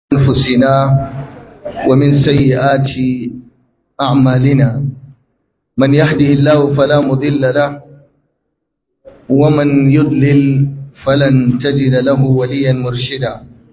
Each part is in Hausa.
أنفسنا ومن سيئات أعمالنا من يهده الله فلا مضل له ومن يضلل فلن تجد له وليا مرشدا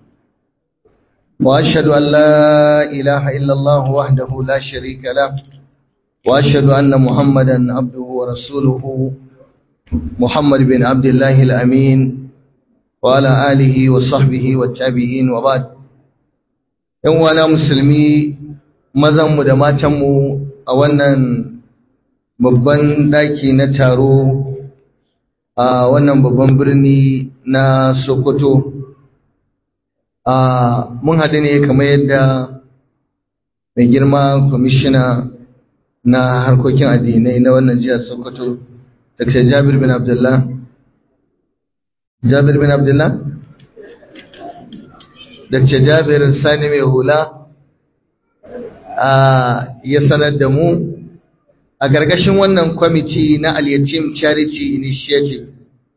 وأشهد أن لا إله إلا الله وحده لا شريك له وأشهد أن محمدا عبده ورسوله محمد بن عبد الله الأمين وعلى آله وصحبه والتابعين وبعد ‘yan wana musulmi mazanmu da matanmu a wannan babban ɗaki na taro a wannan babban birni na Sokoto. Mun haɗu ne kamar yadda mai girma kwamishina na harkokin addinai na wannan jihar Sokoto, Dr. Jabir bin Abdullah. Jabir bin Abdullah? Dr. Jabir Sani mai hula ya sanar da mu a gargashin wannan kwamiti na Al-Yatim Charity Initiative.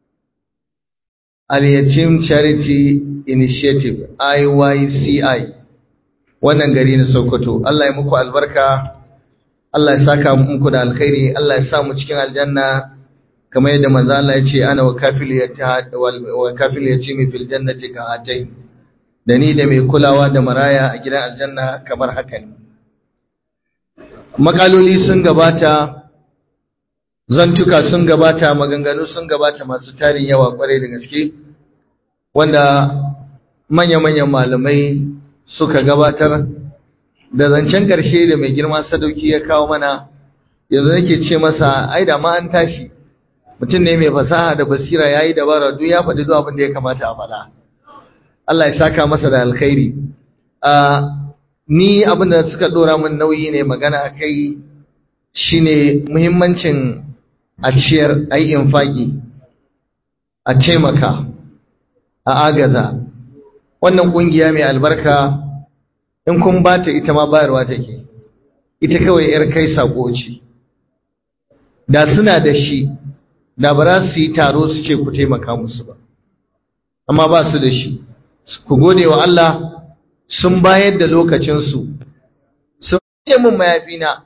Al-Yatim Charity Initiative IYCI wannan gari na Sokoto. Allah ya muku albarka, Allah ya saka muku da alkhairi, Allah ya sa mu cikin aljanna kamar yadda manzo Allah ya ce ana wa kafil yatimi fil jannati ka hatai. da ni da mai kulawa da maraya a gidan aljanna kamar haka ne makaloli sun gabata zantuka sun gabata maganganu sun gabata masu tarin yawa kwarai da gaske wanda manya-manyan malamai suka gabatar da zancen ƙarshe da mai girma sadauki ya kawo mana yanzu nake ce masa ai da ma an tashi mutum ne mai fasaha da basira ya yi dabara duk ya faɗi zuwa abin da ya kamata a faɗa Allah ya saka masa da alkhairi ni abin da suka dora min nauyi ne magana akai shine muhimmancin a ciyar ai infaki a taimaka a agaza wannan kungiya mai albarka in kun bata ita ma bayarwa take ita kawai yar kai sako ce da suna da shi da ba za su yi taro su ce ku taimaka musu ba amma ba su da shi ku gode wa Allah sun bayar da lokacinsu sun yi mun mayafina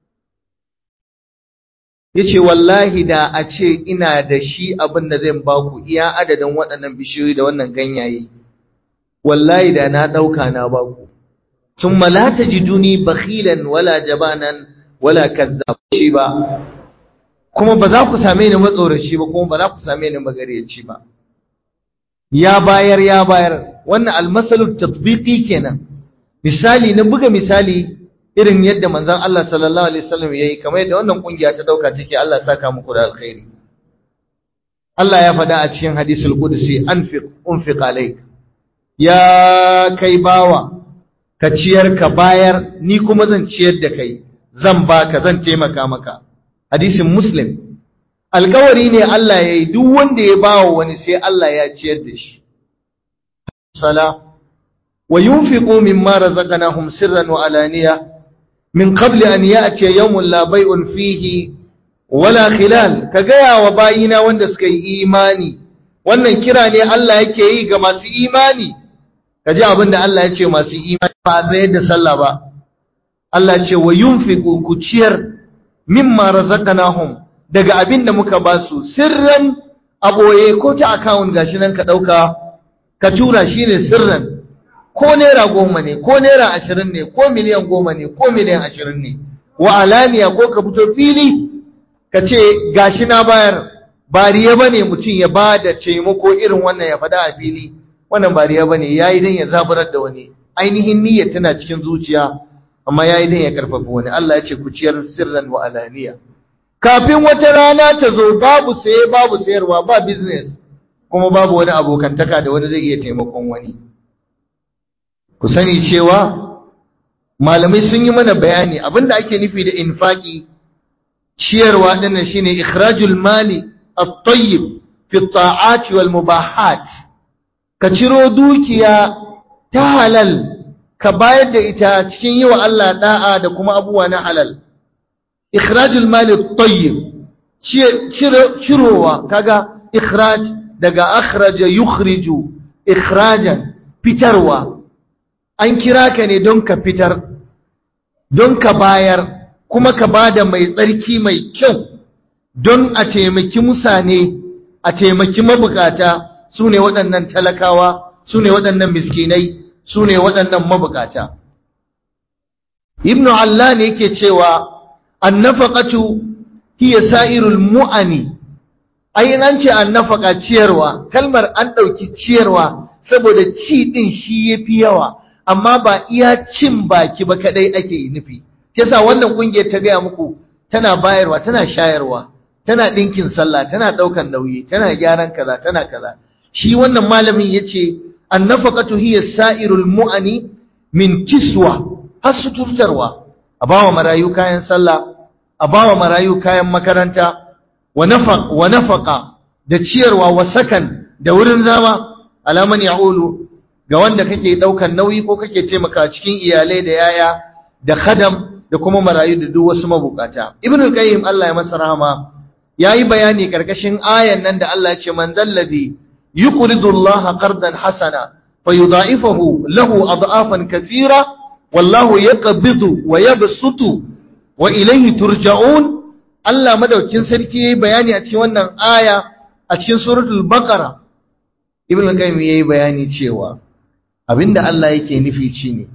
ya ce wallahi da a ce ina da shi abin da zai ba ku iya adadin waɗannan bishiyoyi da wannan ganyaye wallahi da na ɗauka na ba ku sun malata ji duni bakhilan wala jabanan wala kazzabaci ba kuma ba za ku same ni matsoraci ba kuma ba za ku same ni magaryaci ba ya bayar ya bayar wannan almasalu tatbiqi kenan misali na buga misali irin yadda manzon Allah sallallahu alaihi wasallam yayi kamar yadda wannan kungiya ta dauka take Allah ya saka muku da alkhairi Allah ya faɗa a cikin hadisul qudsi anfiq unfiq alayk ya kai bawa ka ciyar ka bayar ni kuma zan ciyar da kai zan baka zan taimaka maka hadisin muslim alkawari ne Allah ya yi duk wanda ya bawa wani sai Allah ya ciyar da shi. Sala, wa yunfiqu mimma razaqnahum sirran wa alaniya min qabli an ya'tiya yawmun la bay'un fihi wala khilal ka gaya wa bayina wanda suka yi imani wannan kira ne Allah yake yi ga masu imani ka ji abin da Allah ya ce masu imani ba zai da sallah ba Allah ce wa yunfiqu ku ciyar mimma razaqnahum daga abin da muka ba su sirran aboye ko ta akawun gashi nan ka ɗauka ka tura shi ne sirran ko naira goma ne ko naira ashirin ne ko miliyan goma ne ko miliyan ashirin ne wa alaniya ko ka fito fili ka ce gashi na bayar bariya ba ne mutum ya ba da taimako irin wannan ya faɗa a fili wannan bariya ba ne ya yi don ya zaburar da wani ainihin niyyar tana cikin zuciya amma ya yi don ya karfafa wani Allah ya ce ku ciyar sirran wa alaniya kafin wata rana ta zo babu saye babu sayarwa ba business kuma babu wani abokantaka da wani zai iya taimakon wani ku sani cewa malamai sun yi mana bayani abinda ake nufi da infaki ciyarwa dinnan shine ikhrajul mali at-tayyib fi at-ta'ati wal mubahat ka ciro dukiya ta halal ka bayar da ita cikin yi wa Allah da'a da kuma abubuwa na halal ikhrajul mali tayyib cirowa kaga ikhraj daga akhraja yukhriju ikhrajan fitarwa an kira ka ne don ka fitar don ka bayar kuma ka bada mai tsarki mai kyau don a taimaki musane a taimaki mabukata su ne waɗannan talakawa su ne waɗannan miskinai su ne waɗannan mabukata ibnu Allah ne yake cewa annafaqatu hiya sa'irul mu'ani ai an ce annafaqa ciyarwa kalmar an ɗauki ciyarwa saboda ci ɗin shi yafi yawa amma ba iya cin baki ba kadai ake nufi yasa wannan kungiyar ta gaya muku tana bayarwa tana shayarwa tana ɗinkin sallah tana ɗaukan nauyi tana gyaran kaza tana kaza shi wannan malamin yace annafaqatu hiya sa'irul mu'ani min kiswa har suturtarwa a bawa marayu kayan sallah a bawa marayu kayan makaranta wa nafaq wa nafaqa da ciyarwa wa sakan da wurin zama alaman ya'ulu ga wanda kake daukan nauyi ko kake taimaka cikin iyalai da yaya da khadam da kuma marayu da duk wasu mabukata ibnu qayyim Allah ya masa rahama yayi bayani karkashin ayan nan da Allah ya ce man dalladhi yuqridu Allah qardan hasana fayudha'ifahu lahu adhafan kaseera wallahu yaqbidu wa yabsutu wa ilayhi turja'un Allah madaukin sarki yayi bayani a cikin wannan aya a cikin suratul baqara ibnu qayyim yayi bayani cewa abinda Allah yake nufi shine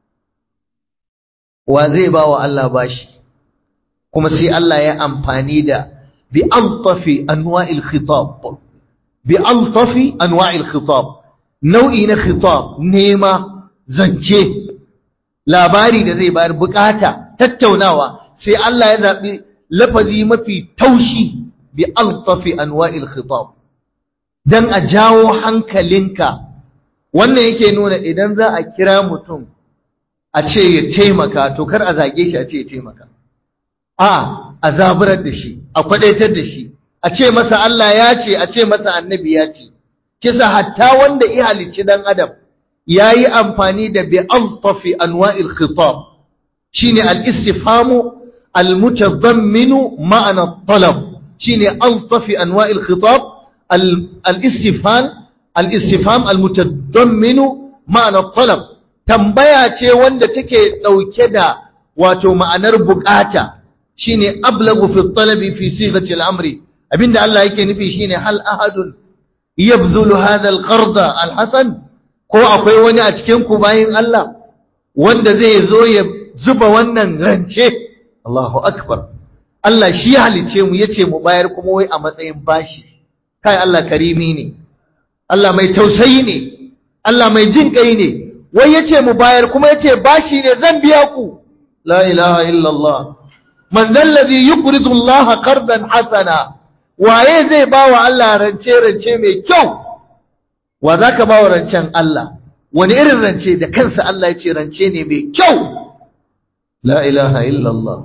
wa zai ba wa Allah bashi kuma sai Allah ya amfani da bi altafi anwa'il khitab bi altafi anwa'il khitab nau'i na khitab nema zance labari da zai bayar bukata tattaunawa sai Allah ya zabi lafazi mafi taushi bi altafi anwa'il khitab dan a jawo hankalinka wannan yake nuna idan za a kira mutum a ce ya taimaka to kar a zage shi a ce ya taimaka a a zaburar da shi a kwadaitar da shi a ce masa Allah ya ce a ce masa annabi ya ce kisa hatta wanda ya halicci dan adam yayi amfani da bi altafi anwa'il khitab shine al-istifhamu al-mutadamminu ma'ana at-talab shine altafi anwa'il khitab al-istifham al-istifham al-mutadamminu ma'ana at-talab tambaya ce wanda take dauke da wato ma'anar bukata shine ablagu fi talabi fi sighati al-amri abinda Allah yake nufi shine hal ahadun yabzulu hadha al-qarda al-hasan ko akwai wani a cikin ku bayin Allah wanda zai zo ya zuba wannan rance Allahu akbar Allah shi ya halice mu yace mu bayar kuma wai a matsayin bashi kai Allah karimi ne Allah mai tausayi ne Allah mai jin kai ne wai yace mu bayar kuma yace bashi ne zan biya ku la ilaha illallah man alladhi yuqridu Allah qardan hasana waye zai bawa Allah rance rance mai kyau wa zaka bawa rancen Allah wani irin rance da kansa Allah yace rance ne mai kyau la ilaha illallah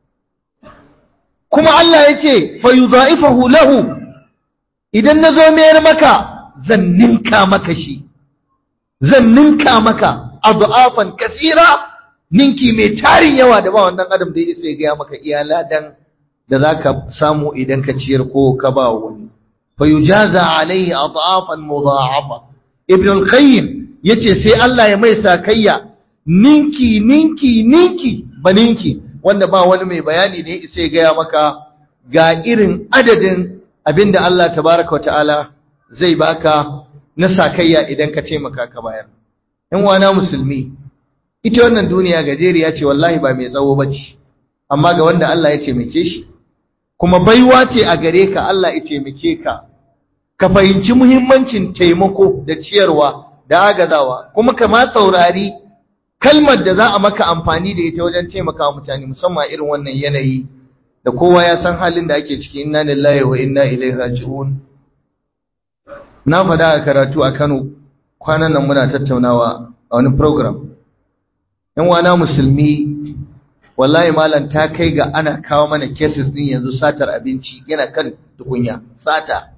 kuma Allah yace fayudha'ifahu lahu idan nazo mayar maka zan ninka maka shi zan ninka maka adhafan kasira ninki mai tarin yawa da ba wannan adam da ya gaya maka iyala dan da zaka samu idan ka ciyar ko ka ba wani fa yujaza alaihi adhafan mudha'afa ibn al-qayyim yace sai Allah ya mai sakayya ninki ninki ninki ba ninki wanda ba wani mai bayani da ya isa ya gaya maka ga irin adadin abinda Allah tabaraka wa ta'ala zai baka na sakayya idan ka taimaka ka bayar in wana musulmi ita wannan duniya gajeriya ce wallahi ba mai tsawo bace amma ga wanda Allah ya taimake shi kuma baiwa ce a gare ka Allah ya taimake ka ka fahimci muhimmancin taimako da ciyarwa da agazawa kuma ka ma saurari kalmar da za a maka amfani da ita wajen taimakawa mutane musamman irin wannan yanayi da kowa ya san halin da ake ciki inna lillahi wa inna ilaihi raji'un na faɗa a karatu a Kano kwanan nan muna tattaunawa a wani program yan wana musulmi wallahi malam ta kai ga ana kawo mana cases din yanzu satar abinci yana kan tukunya sata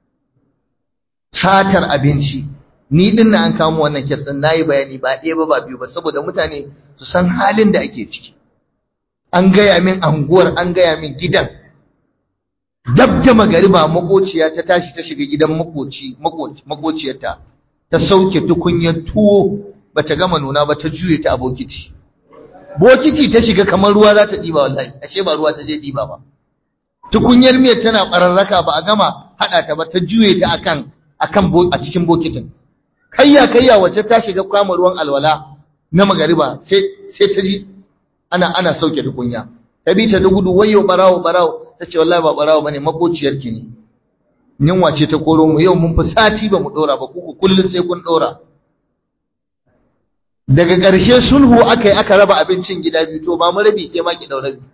satar abinci ni din na an kawo wannan case din nayi bayani ba ɗaya ba ba biyu ba saboda mutane su san halin da ake ciki an gaya min anguwar an gaya min gidan dab da magariba makociya ta tashi ta shiga gidan makoci makociyarta ta sauke tukunyar tuwo bata gama nuna ba ta juye ta a bokiti bokiti ta shiga kamar ruwa za ta ɗiba wallahi ashe ba ruwa ta je ɗiba ba tukunyar miyar tana ɓararraka ba a gama haɗa ta ba ta juye ta akan akan a cikin bokitin kayya kayya wacce ta shiga kwama ruwan alwala na magariba sai sai ta ji ana ana sauke tukunya ta bi ta da gudu wayo barawo barawo ta ce wallahi ba barawo bane makociyar ki ne yunwa ce ta koro mu yau mun fi sati ba mu dora ba kuku kullun sai kun dora daga ƙarshe sulhu aka yi aka raba abincin gida biyu to ba mu rabi ke ma ki daura biyu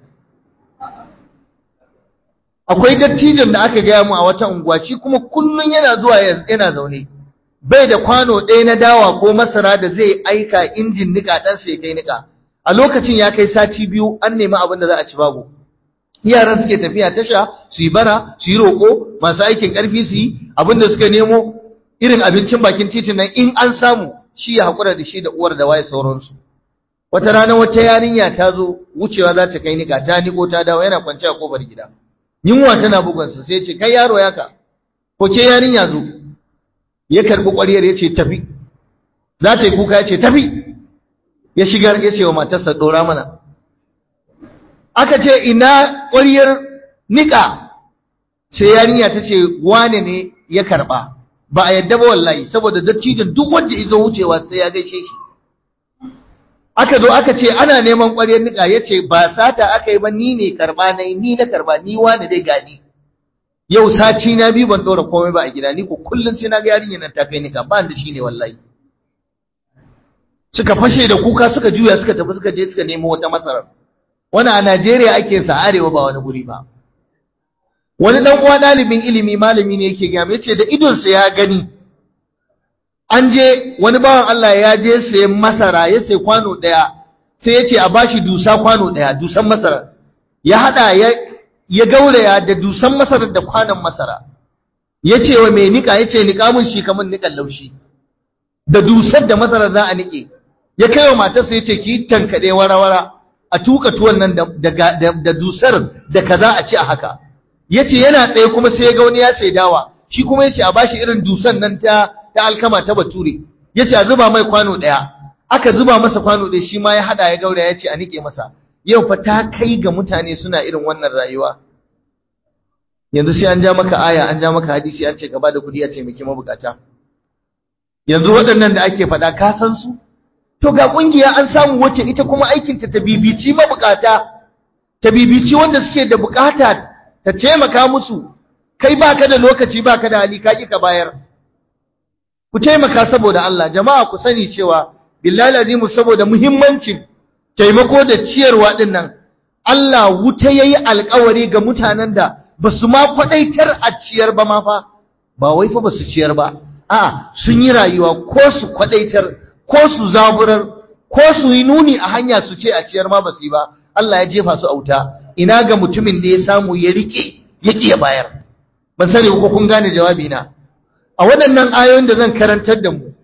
akwai dattijan da aka gaya mu a wata unguwa shi kuma kullun yana zuwa yana zaune bai da kwano ɗaya na dawa ko masara da zai aika injin nika ɗan sai kai nika a lokacin ya kai sati biyu an nemi abin da za a ci babu yaran suke tafiya tasha su yi bara su yi roƙo masu aikin ƙarfi su yi abin da suka nemo irin abincin bakin titin nan in an samu shi ya haƙura da shi da uwar da waye sauransu wata rana wata yarinya ta zo wucewa za ta kai nika ta niko ta dawo yana kwance a kofar gida yunwa tana bugunsa sai ce kai yaro yaka ko ke yarinya zo ya karbi ƙwariyar ya ce tafi za ta yi kuka ya ce tafi ya shigar ya ce wa matarsa ɗora mana aka ce ina ƙwariyar niƙa sai yarinya ta ce wane ne ya karɓa ba a yadda ba wallahi saboda dattijan duk wanda ya zo wucewa sai ya gaishe shi aka zo aka ce ana neman ƙwaryar niƙa ya ce ba sata aka yi ba ni ne karɓa na yi ni na karɓa ni wane dai gani yau sati na biyu ban ɗora komai ba a gida ni ko kullum sai na ga yarinyar nan ta kai niƙa ba da shi ne wallahi suka fashe da kuka suka juya suka tafi suka je suka nemo wata masarar wani a Najeriya ake sa arewa ba wani guri ba wani dan uwa ɗalibin ilimi malami ne yake gaya yace da idonsa ya gani an je wani bawan Allah ya je sayan masara ya sai kwano ɗaya sai ya ce a bashi dusa kwano ɗaya dusan masara ya haɗa ya ya gauraya da dusan masara da kwanon masara ya ce wa mai niƙa ya ce niƙa mun shi kamar niƙan laushi da dusar da masara za a niƙe ya kai wa matarsa ya ce ki tankaɗe wara-wara a tuka tuwon nan da dusar da kaza a ci a haka ya ce yana tsaye kuma sai ya ga wani ya sai dawa shi kuma ya ce a bashi irin dusan nan ta ta alkama ta bature ya ce a zuba mai kwano ɗaya aka zuba masa kwano ɗaya shi ma ya haɗa ya gaura ya ce a niƙe masa yau fa ta kai ga mutane suna irin wannan rayuwa yanzu sai an ja maka aya an ja maka hadisi an ce ka bada kuɗi a ce miki mabukata yanzu waɗannan da ake faɗa ka san su to ga ƙungiya an samu wacce ita kuma aikinta ta bibici mabukata ta bibici wanda suke da bukata ta taimaka musu kai baka da lokaci baka da hali ka ka bayar ku taimaka saboda Allah jama'a ku sani cewa billahi azimu saboda muhimmancin taimako da ciyarwa din nan Allah wuta yayi alƙawari ga mutanen da basu ma kwadaitar a ciyar ba ma fa ba wai fa basu ciyar ba a'a sun yi rayuwa ko su kwadaitar ko su zaburar ko su yi nuni a hanya su ce a ciyar ma basu yi ba Allah ya jefa su auta ina ga mutumin da ya samu ya rike ya ya bayar ban sani ko kun gane jawabi na a waɗannan ayoyin da zan karantar da mu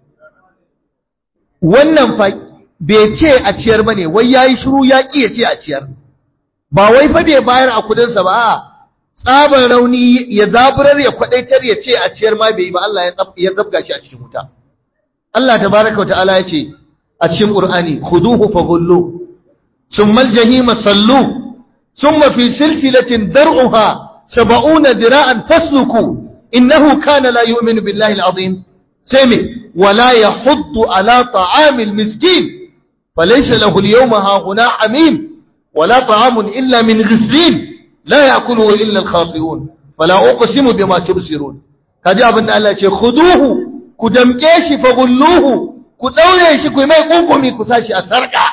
wannan fa bai ce a ciyar bane wai yayi shiru ya ki ya ce a ciyar ba wai fa bai bayar a kudin sa ba a tsabar rauni ya zaburar ya kwadaitar ya ce a ciyar ma bai yi ba Allah ya zabga shi a cikin wuta Allah tabaraka wa ta'ala ya ce a cikin Qur'ani khuduhu faghullu thumma al-jahima sallu thumma fi silsilatin dar'uha sab'una dira'an fasluku innahu kana la yu'minu billahi al-azim sami wala yahuddu ala ta'am al-miskin falaysa lahu al-yawma hahuna hamim wala ta'amun illa min ghislin لا يأكله إلا الخاطئون فلا أقسم بما تبصرون kaji abin da Allah ce khuduhu ku damke shi fa gulluhu ku daure shi ku mai kunkumi ku sashi a sarka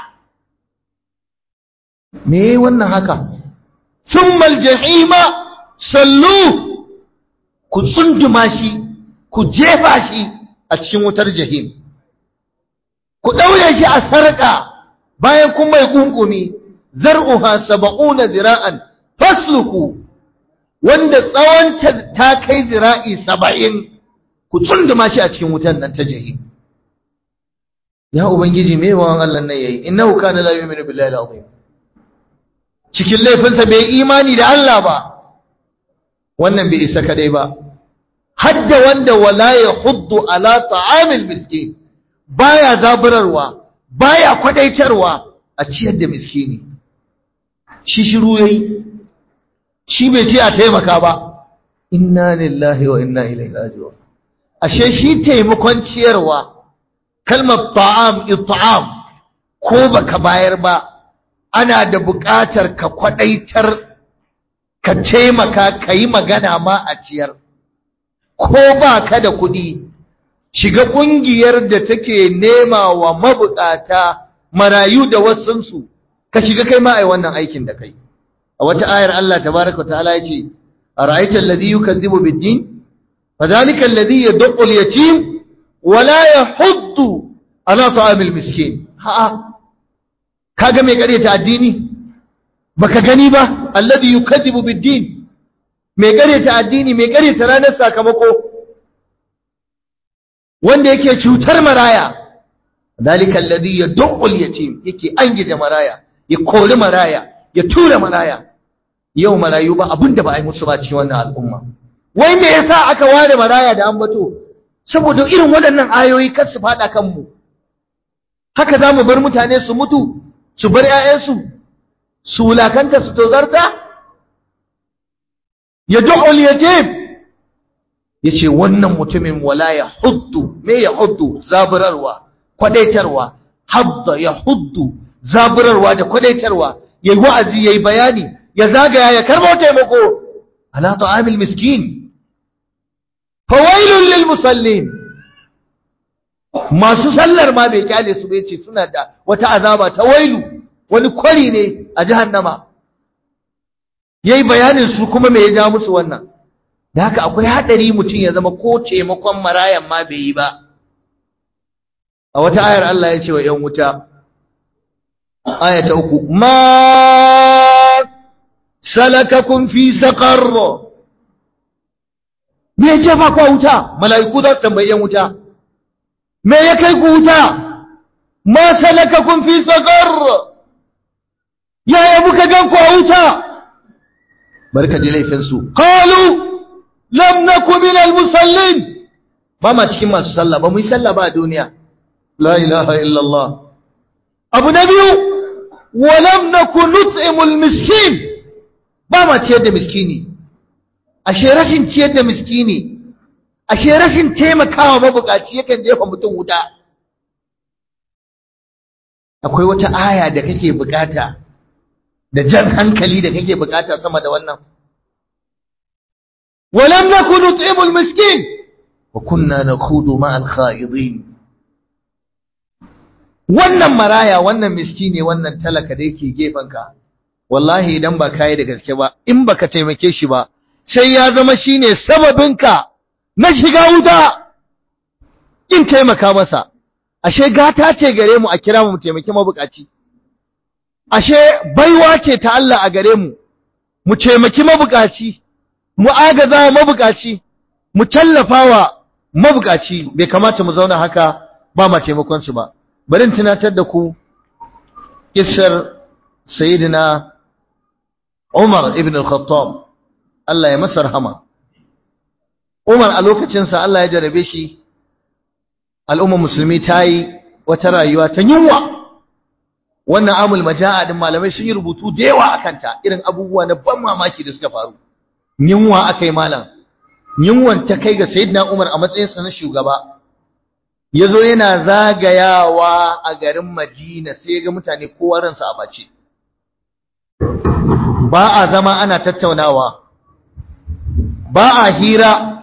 me wannan haka thumma aljahima sallu ku tsunduma shi ku jefa shi a cikin wutar jahim ku daure shi a sarka bayan kun mai kunkumi zar'uha sab'una zira'an fasluku wanda tsawon ta kai zira'i saba'in ku tsunduma shi a cikin wutan nan ta jahi ya ubangiji me yawan Allah nan yayi innahu kana la yu'minu billahi al-azim cikin laifinsa bai imani da Allah ba wannan bai isa kadai ba hadda wanda wala yahuddu ala ta'amil miskin baya zaburarwa baya kwadaitarwa a ciyar da miskini shi shiru yayi shi bai ce a taimaka ba inna lillahi wa inna ilaihi raji'un ashe shi taimakon ciyarwa kalmar ta'am it'am ko baka bayar ba ana da buƙatar ka kwadaitar ka taimaka ka yi magana ma a ciyar ko ba ka da kuɗi shiga ƙungiyar da take nema wa mabuƙata marayu da wasunsu ka shiga kai ma ai wannan aikin da kai a wata ayar Allah tabaraka wa ta'ala yace ara'aita alladhi yukazzibu bid-din fadhalika alladhi yad'u al-yatim wa la yahuddu ala ta'amil miskin ha kaga me kare ta addini baka gani ba alladhi yukazzibu bid-din me kare ta addini me kare ta ranar sakamako wanda yake cutar maraya dalika alladhi yad'u al-yatim yake angije maraya ya kori maraya ya tura maraya yau marayu ba abinda ba a yi musu ba cikin wannan al'umma wai me yasa aka ware maraya da ambato saboda irin waɗannan ayoyi kar su fada kanmu haka za mu bar mutane su mutu su bar 'ya'yansu su wulakanta su tozarta ya du'ul yatim yace wannan mutumin wala ya huddu me ya huddu zaburarwa kwadaitarwa hadda ya huddu zaburarwa da kwadaitarwa yayi wa'azi yayi bayani ya zagaya ya karbo taimako ala ta'amil miskin fawailul lil musallin masu sallar ma bai kyale su bai ce suna da wata azaba ta wailu wani kwari ne a jahannama yayi bayanin su kuma me ya ja musu wannan da haka akwai hadari mutum ya zama ko taimakon marayan ma bai yi ba a wata ayar Allah ya ce wa ‘yan wuta, aya ta uku, ma salakakun fi saƙarro, me ya jefa kwa wuta, mala'iku za su tambayi ‘yan wuta, me ya kai ku wuta, ma salakakun fi saƙarro, yaya muka gan kwa wuta, barka ji laifinsu, ƙalu, lam naku min al-musallin, ba ma cikin masu sallah, ba mu yi sallah ba a duniya. لا إله إلا الله أبو نبي ولم نكن نطعم المسكين بما تيد مسكيني ashe rashin ciyar da miskini ashe rashin taimakawa mabukaci yakan jefa mutum wuta akwai wata aya da kake bukata da jan hankali da kake bukata sama da wannan walam nakun nut'imul miskin wa kunna nakhudu ma'al kha'idin wannan maraya wannan miskine wannan talaka da yake gefanka wallahi idan ba kai da gaske ba in baka taimake shi ba sai ya zama shine sababinka na shiga wuta in taimaka masa ashe gata ce gare mu a kira mu taimaki mabukaci ashe baiwa ce ta Allah a gare mu mu taimaki mabukaci mu agaza mabukaci mu tallafawa mabukaci bai kamata mu zauna haka ba ma taimakon su ba bari tunatar da ku kissar sayyidina Umar ibn al-Khattab Allah ya masa rahama Umar a lokacin sa Allah ya jarabe shi al'umma musulmi ta yi wata rayuwa ta yunwa wannan amul majaa din malamai sun yi rubutu da yawa akan ta irin abubuwa na ban mamaki da suka faru yunwa akai malam yunwan ta kai ga sayyidina Umar a matsayinsa na shugaba ya zo yana zagayawa a garin Madina sai ga mutane kowa ransa a bace. Ba a zama ana tattaunawa, ba a hira,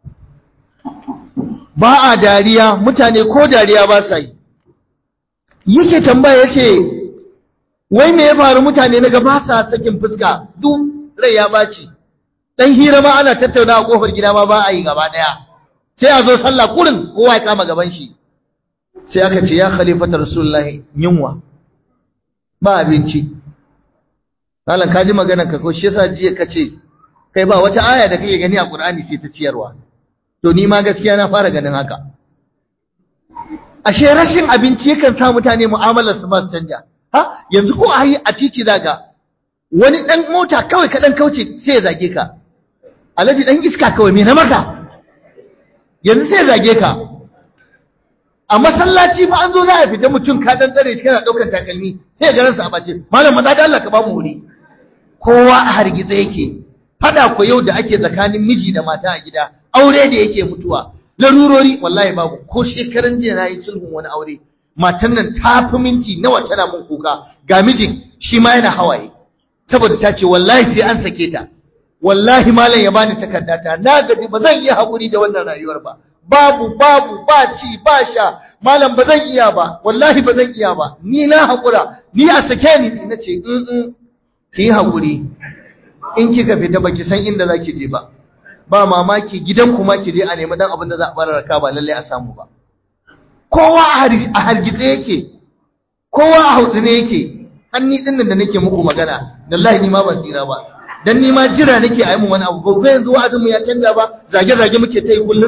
ba a dariya, mutane ko dariya ba sa yi. Yake tambaya yake, wai me ya faru mutane na ba sa sakin fuska duk rai ya baci. Dan hira ma ana tattaunawa kofar gida ma ba a yi gaba ɗaya. sai a zo sallah kurin kowa ya kama gaban shi sai aka ce ya khalifata rasulullahi yunwa ba abinci malam ka ji maganar ka ko shi yasa jiya ka ce kai ba wata aya da kake gani a Qur'ani sai ta ciyarwa to ni ma gaskiya na fara ganin haka ashe rashin abinci yakan sa mutane mu'amalar su ba su canja ha yanzu ko a yi a titi zaga wani dan mota kawai ka dan kauce sai ya zage ka alaji dan iska kawai me na maka yanzu sai zage ka a masallaci fa an zo za a fita mutum ka dan tsare shi kana daukan takalmi sai ga ransa a bace malam maza da Allah ka ba mu wuri kowa a hargitse yake fada ko yau da ake tsakanin miji da mata a gida aure da yake mutuwa larurori wallahi babu ko shekaran jiya na yi sulhun wani aure matan nan ta fi minti nawa tana mun kuka ga mijin shi ma yana hawaye saboda ta ce wallahi sai an sake ta wallahi malam ya bani takardata na gaji ba zan iya haƙuri da wannan rayuwar ba babu babu ba ci ba sha malam ba zan iya ba wallahi ba zan iya ba ni na haƙura ni a sake ni na ce in in ki yi haƙuri in kika fita baki san inda zaki je ba ba mamaki gidan kuma ki je a nemi dan abin da za a bar raka ba lalle a samu ba kowa a hargitse yake kowa a hautsine yake hanni din nan da nake muku magana wallahi ni ma ban tsira ba dan ni ma jira nake a yi mu wani abu ba yanzu wa'azin mu ya canja ba zage zage muke ta yi kullum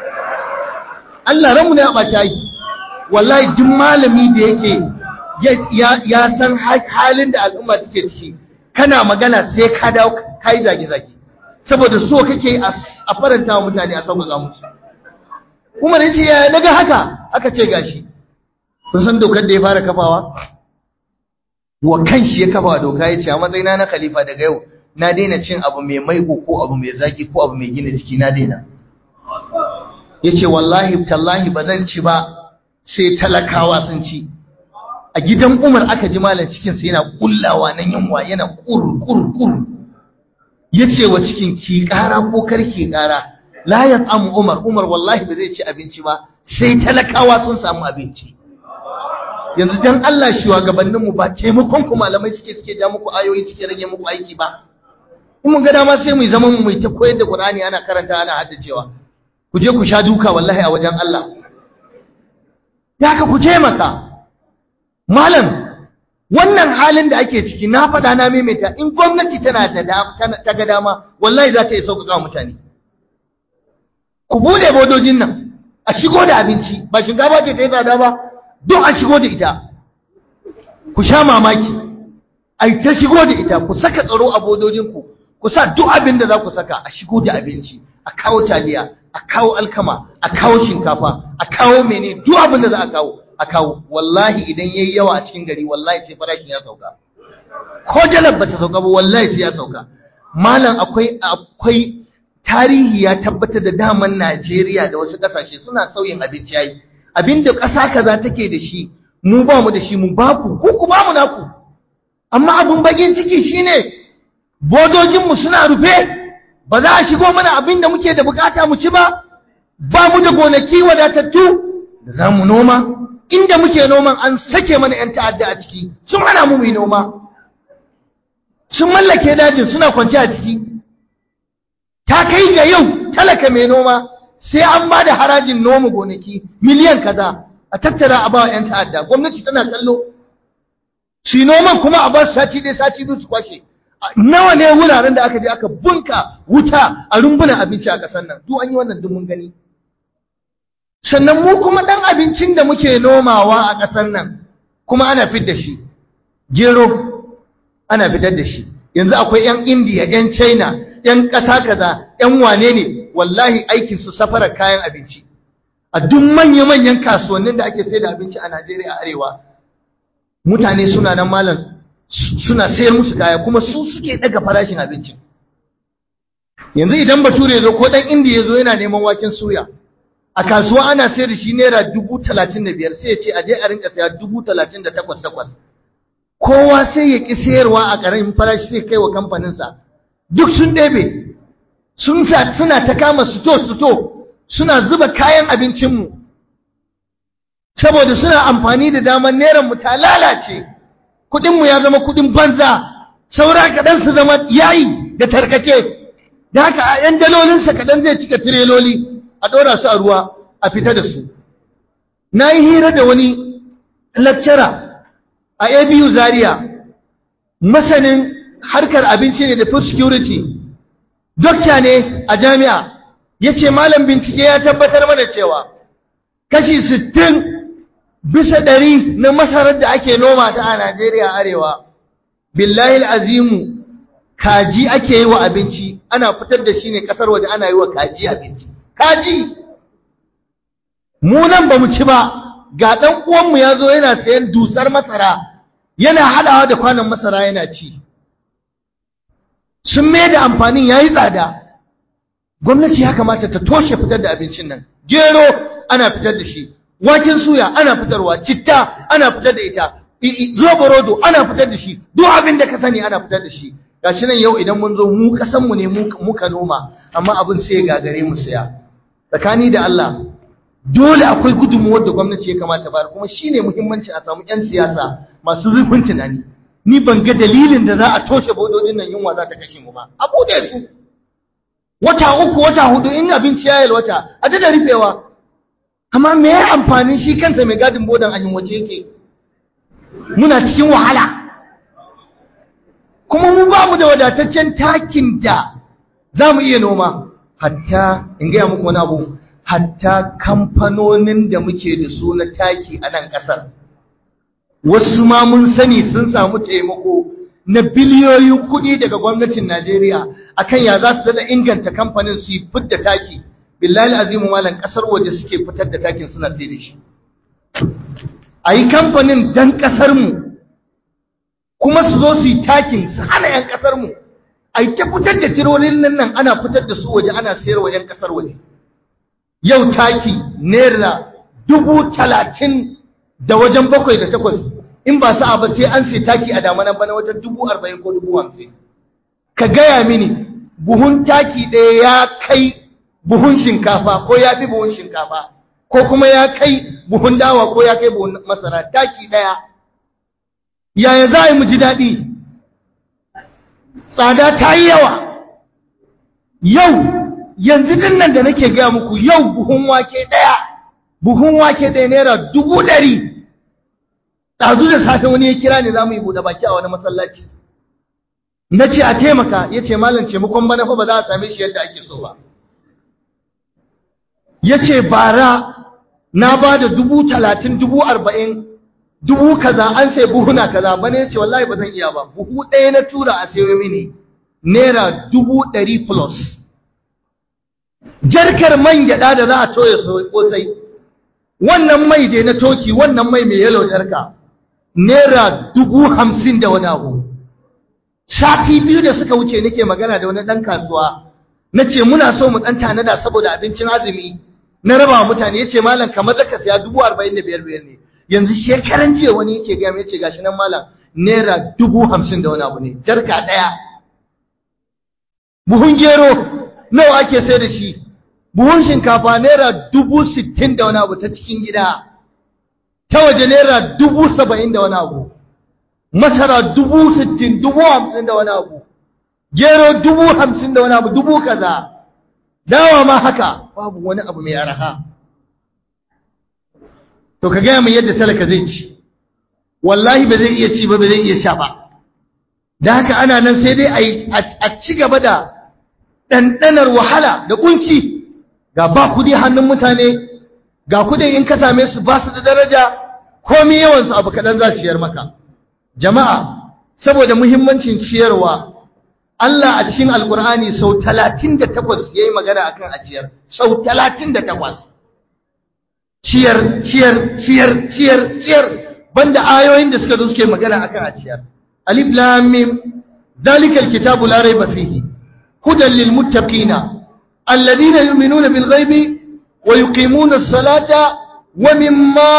Allah ranmu ne a ɓaci aiki wallahi duk malami da yake ya san halin da al'umma take ciki kana magana sai ka dawo ka yi zage-zage saboda so kake a faranta wa mutane a sauƙaƙa musu kuma da ce ya daga haka aka ce gashi kun san dokar da ya fara kafawa wa kan shi ya kafa doka ya ce a matsayina na khalifa daga yau na daina cin abu mai maiko ko abu mai zaki ko abu mai gina jiki na daina ya ce wallahi tallahi ba zan ci ba sai talakawa sun ci a gidan umar aka ji malam cikinsa yana kullawa na yunwa yana kur kur kur ya ce wa cikin ki kara ko kar ki kara la ya tsamu umar umar wallahi ba zai ci abinci ba sai talakawa sun samu abinci yanzu dan Allah shugabanninmu ba taimakon ku malamai suke suke ja muku ayoyi suke rage muku aiki ba in mun ga dama sai mu zama mu ta koyar da Qur'ani ana karanta ana haddacewa ku je ku sha duka wallahi a wajen Allah ya ka ku taimaka malam wannan halin da ake ciki na faɗa na maimaita in gwamnati tana da ta ga dama wallahi za ta yi sauƙaƙa mutane ku bude bodojin nan a shigo da abinci ba shinkafa ce ta yi tsada ba duk a shigo da ita ku sha mamaki a ta shigo da ita ku saka tsaro a bodojinku ku sa duk abin da za ku saka a shigo da abinci a kawo taliya a kawo alkama a kawo shinkafa a kawo mene duk abin da za a kawo a kawo wallahi idan yayi yawa a cikin gari wallahi sai farashin ya sauka ko jalab bata sauka ba wallahi sai ya sauka malam akwai akwai tarihi ya tabbatar da daman Najeriya da wasu kasashe suna sauyin abinci yayi abinda ƙasa kaza take da shi mu ba mu da shi mu ba ku ko ku ba mu naku amma abun bakin ciki shine bodojin mu suna rufe ba za a shigo mana abin da muke da bukata mu ci ba ba mu da gonaki wadatattu da za mu noma inda muke noman an sake mana 'yan ta'adda a ciki sun hana mu yi noma sun mallake dajin suna kwanci a ciki ta kai ga yau talaka mai noma sai an ba da harajin noma gonaki miliyan kaza a tattara a ba 'yan ta'adda gwamnati tana kallo shi noman kuma a ba su sati ɗaya sati biyu su kwashe nawa ne wuraren da aka je aka bunka wuta a rumbunan abinci a ƙasar nan duk an yi wannan duk mun gani sannan mu kuma ɗan abincin da muke nomawa a ƙasar nan kuma ana fit da shi gero ana fitar da shi yanzu akwai 'yan indiya 'yan china 'yan ƙasa kaza 'yan wane ne wallahi aikin su safarar kayan abinci a duk manya-manyan kasuwannin da ake sai da abinci a najeriya arewa mutane suna nan malam suna sayar musu kaya kuma su suke daga farashin abincin yanzu idan bature zo ko dan indiya zo yana neman waken suya a kasuwa ana sayar da shi naira dubu talatin da biyar sai ya ce aje a rinka saya dubu talatin da takwas takwas kowa sai ya ƙi sayarwa a ƙaramin farashi sai kai wa kamfaninsa duk sun ɗebe sun suna ta kama suto suto suna zuba kayan abincinmu saboda suna amfani da damar neran mu ta lalace kuɗinmu ya zama kuɗin banza saura kaɗan su zama yayi da tarkace da haka a ‘yan dalolinsa kaɗan zai cika tireloli a ɗora su a ruwa a fita da su na yi hira da wani lecturer a abu zaria masanin harkar abinci ne da food security dokta ne a jami'a ya ce malam bincike ya tabbatar mana cewa kashi sittin bisa ɗari na masarar da ake noma ta a Najeriya arewa, billahi azimu kaji ake yi wa abinci, ana fitar da shi ne ƙasar waje ana yi wa kaji abinci. Kaji! mu nan ba mu ci ba ga ɗan uwanmu ya zo yana sayan dusar masara yana haɗawa da kwanan masara yana ci sun mai da amfanin ya yi tsada gwamnati ya kamata ta toshe fitar da abincin nan gero ana fitar da shi waken suya ana fitarwa citta ana fitar da ita rodo ana fitar da shi duk abin da ka sani ana fitar da shi gashi nan yau idan mun zo mu kasan mu ne muka noma amma abin sai ya gagare mu saya tsakani da Allah dole akwai gudunmuwar da gwamnati ya kamata bayar kuma shine muhimmanci a samu yan siyasa masu zurfin tunani ni ban ga dalilin da za a toshe bododin nan yunwa za ta kashe mu ba a bude su wata uku wata hudu in abinci ya yalwata a da rufewa amma me ya amfani shi kansa mai gadin bodan an wace yake muna cikin wahala kuma mu ba mu da wadataccen takin da za mu iya noma hatta in gaya muku wani abu hatta kamfanonin da muke da su na taki a nan ƙasar wasu ma mun sani sun samu taimako na biliyoyin kuɗi daga gwamnatin Najeriya akan ya za su dada inganta kamfanin su yi fidda taki billahi azimu malam ƙasar waje suke fitar da takin suna sai da shi a yi kamfanin dan ƙasarmu kuma su zo su yi takin su hana 'yan ƙasarmu a yi ta fitar da tirolin nan ana fitar da su waje ana sayarwa 'yan ƙasar waje yau taki naira dubu talatin da wajen bakwai da takwas in ba sa'a ba sai an sai taki a damanan bana wajen dubu arba'in ko dubu hamsin ka gaya mini buhun taki ɗaya ya kai buhun shinkafa ko ya fi buhun shinkafa ko kuma ya kai buhun dawa ko ya kai buhun masara taki ɗaya yaya za a yi mu ji daɗi tsada ta yi yawa yau yanzu din nan da nake gaya muku yau buhun wake ɗaya buhun wake ɗaya naira dubu ɗari ɗazu da safe wani ya kira ne za mu yi buɗe baki a wani masallaci na ce a taimaka ya ce malam taimakon bana fa ba za a same shi yadda ake so ba ya ce bara na ba da dubu talatin dubu arba'in dubu kaza an sai buhuna kaza bana ya ce wallahi ba zan iya ba buhu ɗaya na tura a sayo mini naira dubu ɗari plus jarkar man gyaɗa da za a toya kosai wannan mai dai na toki wannan mai mai yalo jarka naira dubu hamsin da wani abu sati biyu da suka wuce nake magana da wani ɗan kasuwa na ce muna so mu ɗan tanada saboda abincin azumi na raba wa mutane ya ce malam kamar zaka siya dubu arba'in da biyar biyar ne yanzu shekaran jiya wani yake gaya ya ce gashi nan malam naira dubu hamsin da wani abu ne jarka ɗaya buhun gero nawa ake sai da shi buhun shinkafa naira dubu sittin da wani abu ta cikin gida ta waje naira dubu saba'in da wani abu masara dubu sittin dubu hamsin da wani abu gero dubu hamsin da wani abu dubu kaza dawa ma haka babu wani abu mai araha to ka gaya mai yadda talaka zai ci wallahi ba zai iya ci ba ba zai iya sha ba da haka ana nan sai dai a ci gaba da ɗanɗanar wahala da ƙunci ga ba kudi hannun mutane ga kudin in ka same su ba su da daraja komi yawansu abu kaɗan za su ciyar maka jama'a saboda muhimmancin ciyarwa Allah a cikin alkur'ani sau talatin da takwas ya yi magana akan ajiyar sau talatin da takwas ciyar ciyar ciyar ciyar ciyar banda ayoyin da suka zo suke magana akan ajiyar alif lam mim zalikal kitabu la raiba fihi hudan lil muttaqina الذين يؤمنون بالغيب ويقيمون الصلاة ومما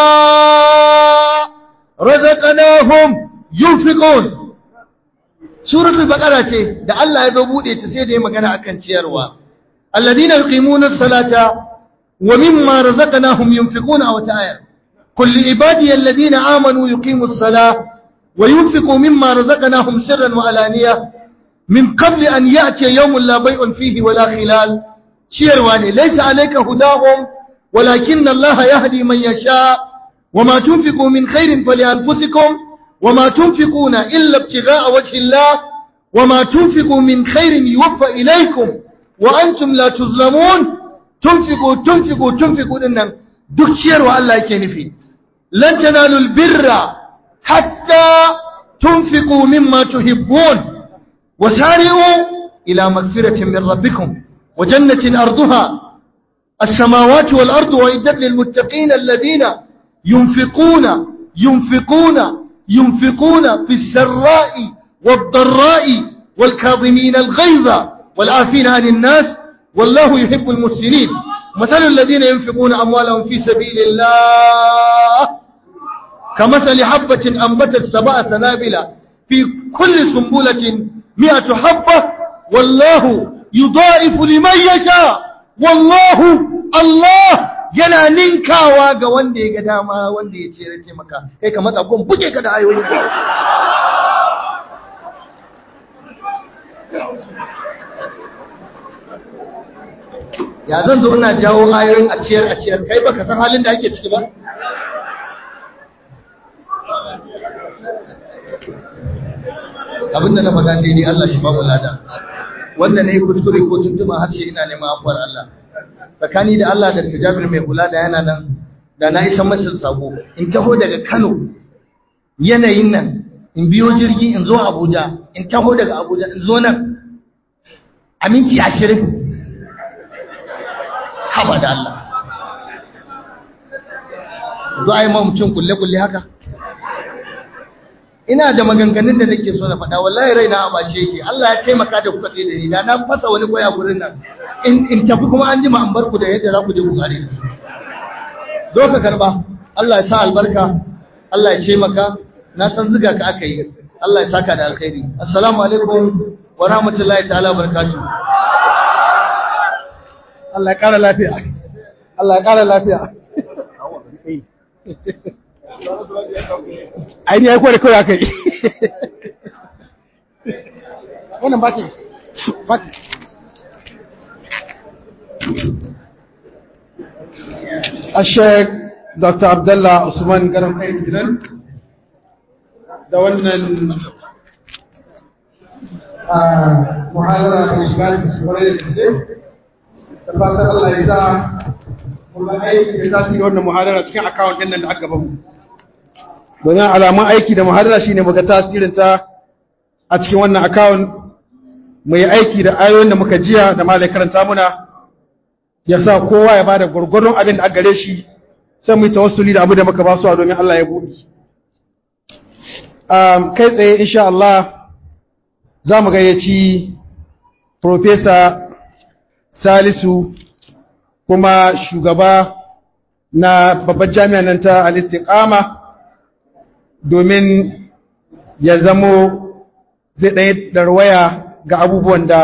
رزقناهم ينفقون سورة البقرة ده الله يذوبون يتسيد مكان أكن تيروا الذين يقيمون الصلاة ومما رزقناهم ينفقون أو تآير قل لعبادي الذين آمنوا يقيموا الصلاة وينفقوا مما رزقناهم سرا وعلانية من قبل أن يأتي يوم لا بيع فيه ولا خلال ciyarwa ne laisa alayka hudahum walakin Allah yahdi man yasha wama tunfiqu min khairin falyanfusikum wama tunfiquna illa ibtigha'a wajhi Allah wama tunfiqu min khairin yuwaffa ilaykum wa antum la tuzlamun tunfiqu tunfiqu tunfiqu dinnan duk ciyarwa Allah yake nufi lan tanalu albirra hatta tunfiqu mimma tuhibbun wasari'u ila magfiratin min rabbikum وجنة أرضها السماوات والأرض وإدت للمتقين الذين ينفقون ينفقون ينفقون في السراء والضراء والكاظمين الغيظ والعافين عن الناس والله يحب المحسنين مثل الذين ينفقون أموالهم في سبيل الله كمثل حبة أنبتت سبع سنابل في كل سنبلة مئة حبة والله يضاعف لمن يشاء wallahu Allah yana ninkawa ga wanda ya ga dama wanda ya ce rake maka kai ka matsa gun buge ka da ayoyin ya zan zo ina jawo ayoyin a ciyar a ciyar kai baka san halin da ake ciki ba abinda na faɗa daidai Allah shi ba mu lada wanda na yi kuskure ko tuntuma harshe ina neman afuwar Allah tsakani da Allah da tajabir mai kula da yana nan da na isa masa sako in taho daga Kano yanayin nan in biyo jirgi in zo Abuja in taho daga Abuja in zo nan a minti ashirin haba da Allah zo a yi ma mutum kulle-kulle haka ina da maganganun da nake so na faɗa wallahi raina a bace yake Allah ya taimaka da kuka tsaye da ni da na fasa wani koya gurin nan in in tafi kuma an jima an bar ku da yadda za ku je ku kare zo ka karba Allah ya sa albarka Allah ya taimaka na san ziga ka aka yi Allah ya saka da alkhairi assalamu alaikum wa rahmatullahi ta'ala barakatuh Allah ya kara lafiya Allah ya kara lafiya aini ya kware kawai aka yi wannan baki baki a sheik dr abdullah usman garin kai gidan da wannan muhalara da shiga wani da ke da fatan allah ya za kuma aiki da tasiri wannan muhadara cikin akawun ɗin nan da aka bamu domin alamun aiki da muhadara shine muga tasirin ta a cikin wannan akawun mu yi aiki da ayoyin da muka jiya da malai karanta muna ya sa kowa ya bada gurgurun abin da aka gare shi sai mu yi tawassuli da abu da muka ba su domin Allah ya buɗe kai tsaye insha Allah za mu gayyaci Profesa Salisu kuma shugaba na babbar jami'a nan ta al-istiqama domin ya zamo zai ɗaya darwaya ga abubuwan da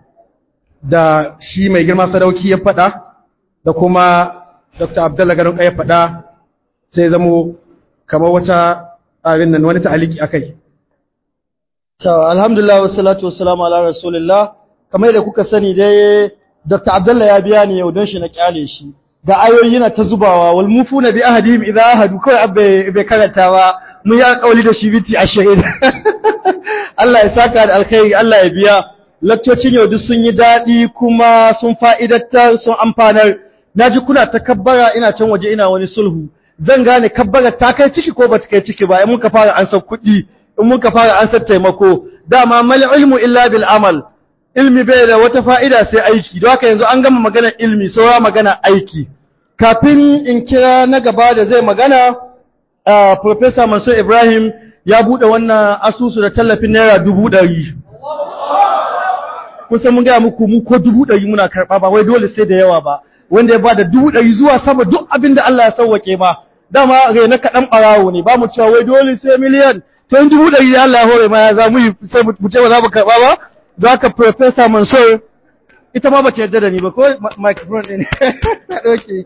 da shi mai girma sadauki ya faɗa da kuma dr abdullahi garin ya faɗa sai zamo kamar wata abin nan wani ta'aliki a kai alhamdulillah wassalatu wassalamu ala rasulillah kamar da kuka sani dai Dr. Abdullah ya biya ni yau don shi na kyale shi. Ga ayoyi na ta zubawa wal mufuna bi ahadihim idza ahadu kai abbe bai karanta ba mun yi alƙawari da shi biti 20. Allah ya saka da alkhairi Allah ya biya. Laktocin yau duk sun yi daɗi kuma sun fa'idattar sun amfanar. Naji kuna ta kabbara ina can waje ina wani sulhu. Zan gane kabbara ta kai ciki ko ba ta kai ciki ba in muka fara ansar kuɗi in muka fara ansar taimako. Dama mal ilmu illa bil amal. ilmi bai da wata fa'ida sai aiki, don haka yanzu an gama magana ilmi, saura magana aiki. Kafin in kira na gaba da zai magana, uh, Profesa Mansur Ibrahim ya buɗe wannan asusu da tallafin Naira dubu ɗari. Kusan mun gaya muku mu ko dubu ɗari muna karɓa ba, wai dole sai da yawa ba, wanda ya ba da dubu ɗari zuwa sama duk abin da Allah ya sauwaƙe ma. Dama rai na kaɗan ɓarawo ne, ba mu cewa wai dole sai miliyan, to in dubu ɗari da Allah ya hore ma ya za mu yi sai mu ce ba za mu karɓa ba. da aka Profesa Mansur ita ma ba ta yarda da ni ba ko microphone ɗin ta ɗauke.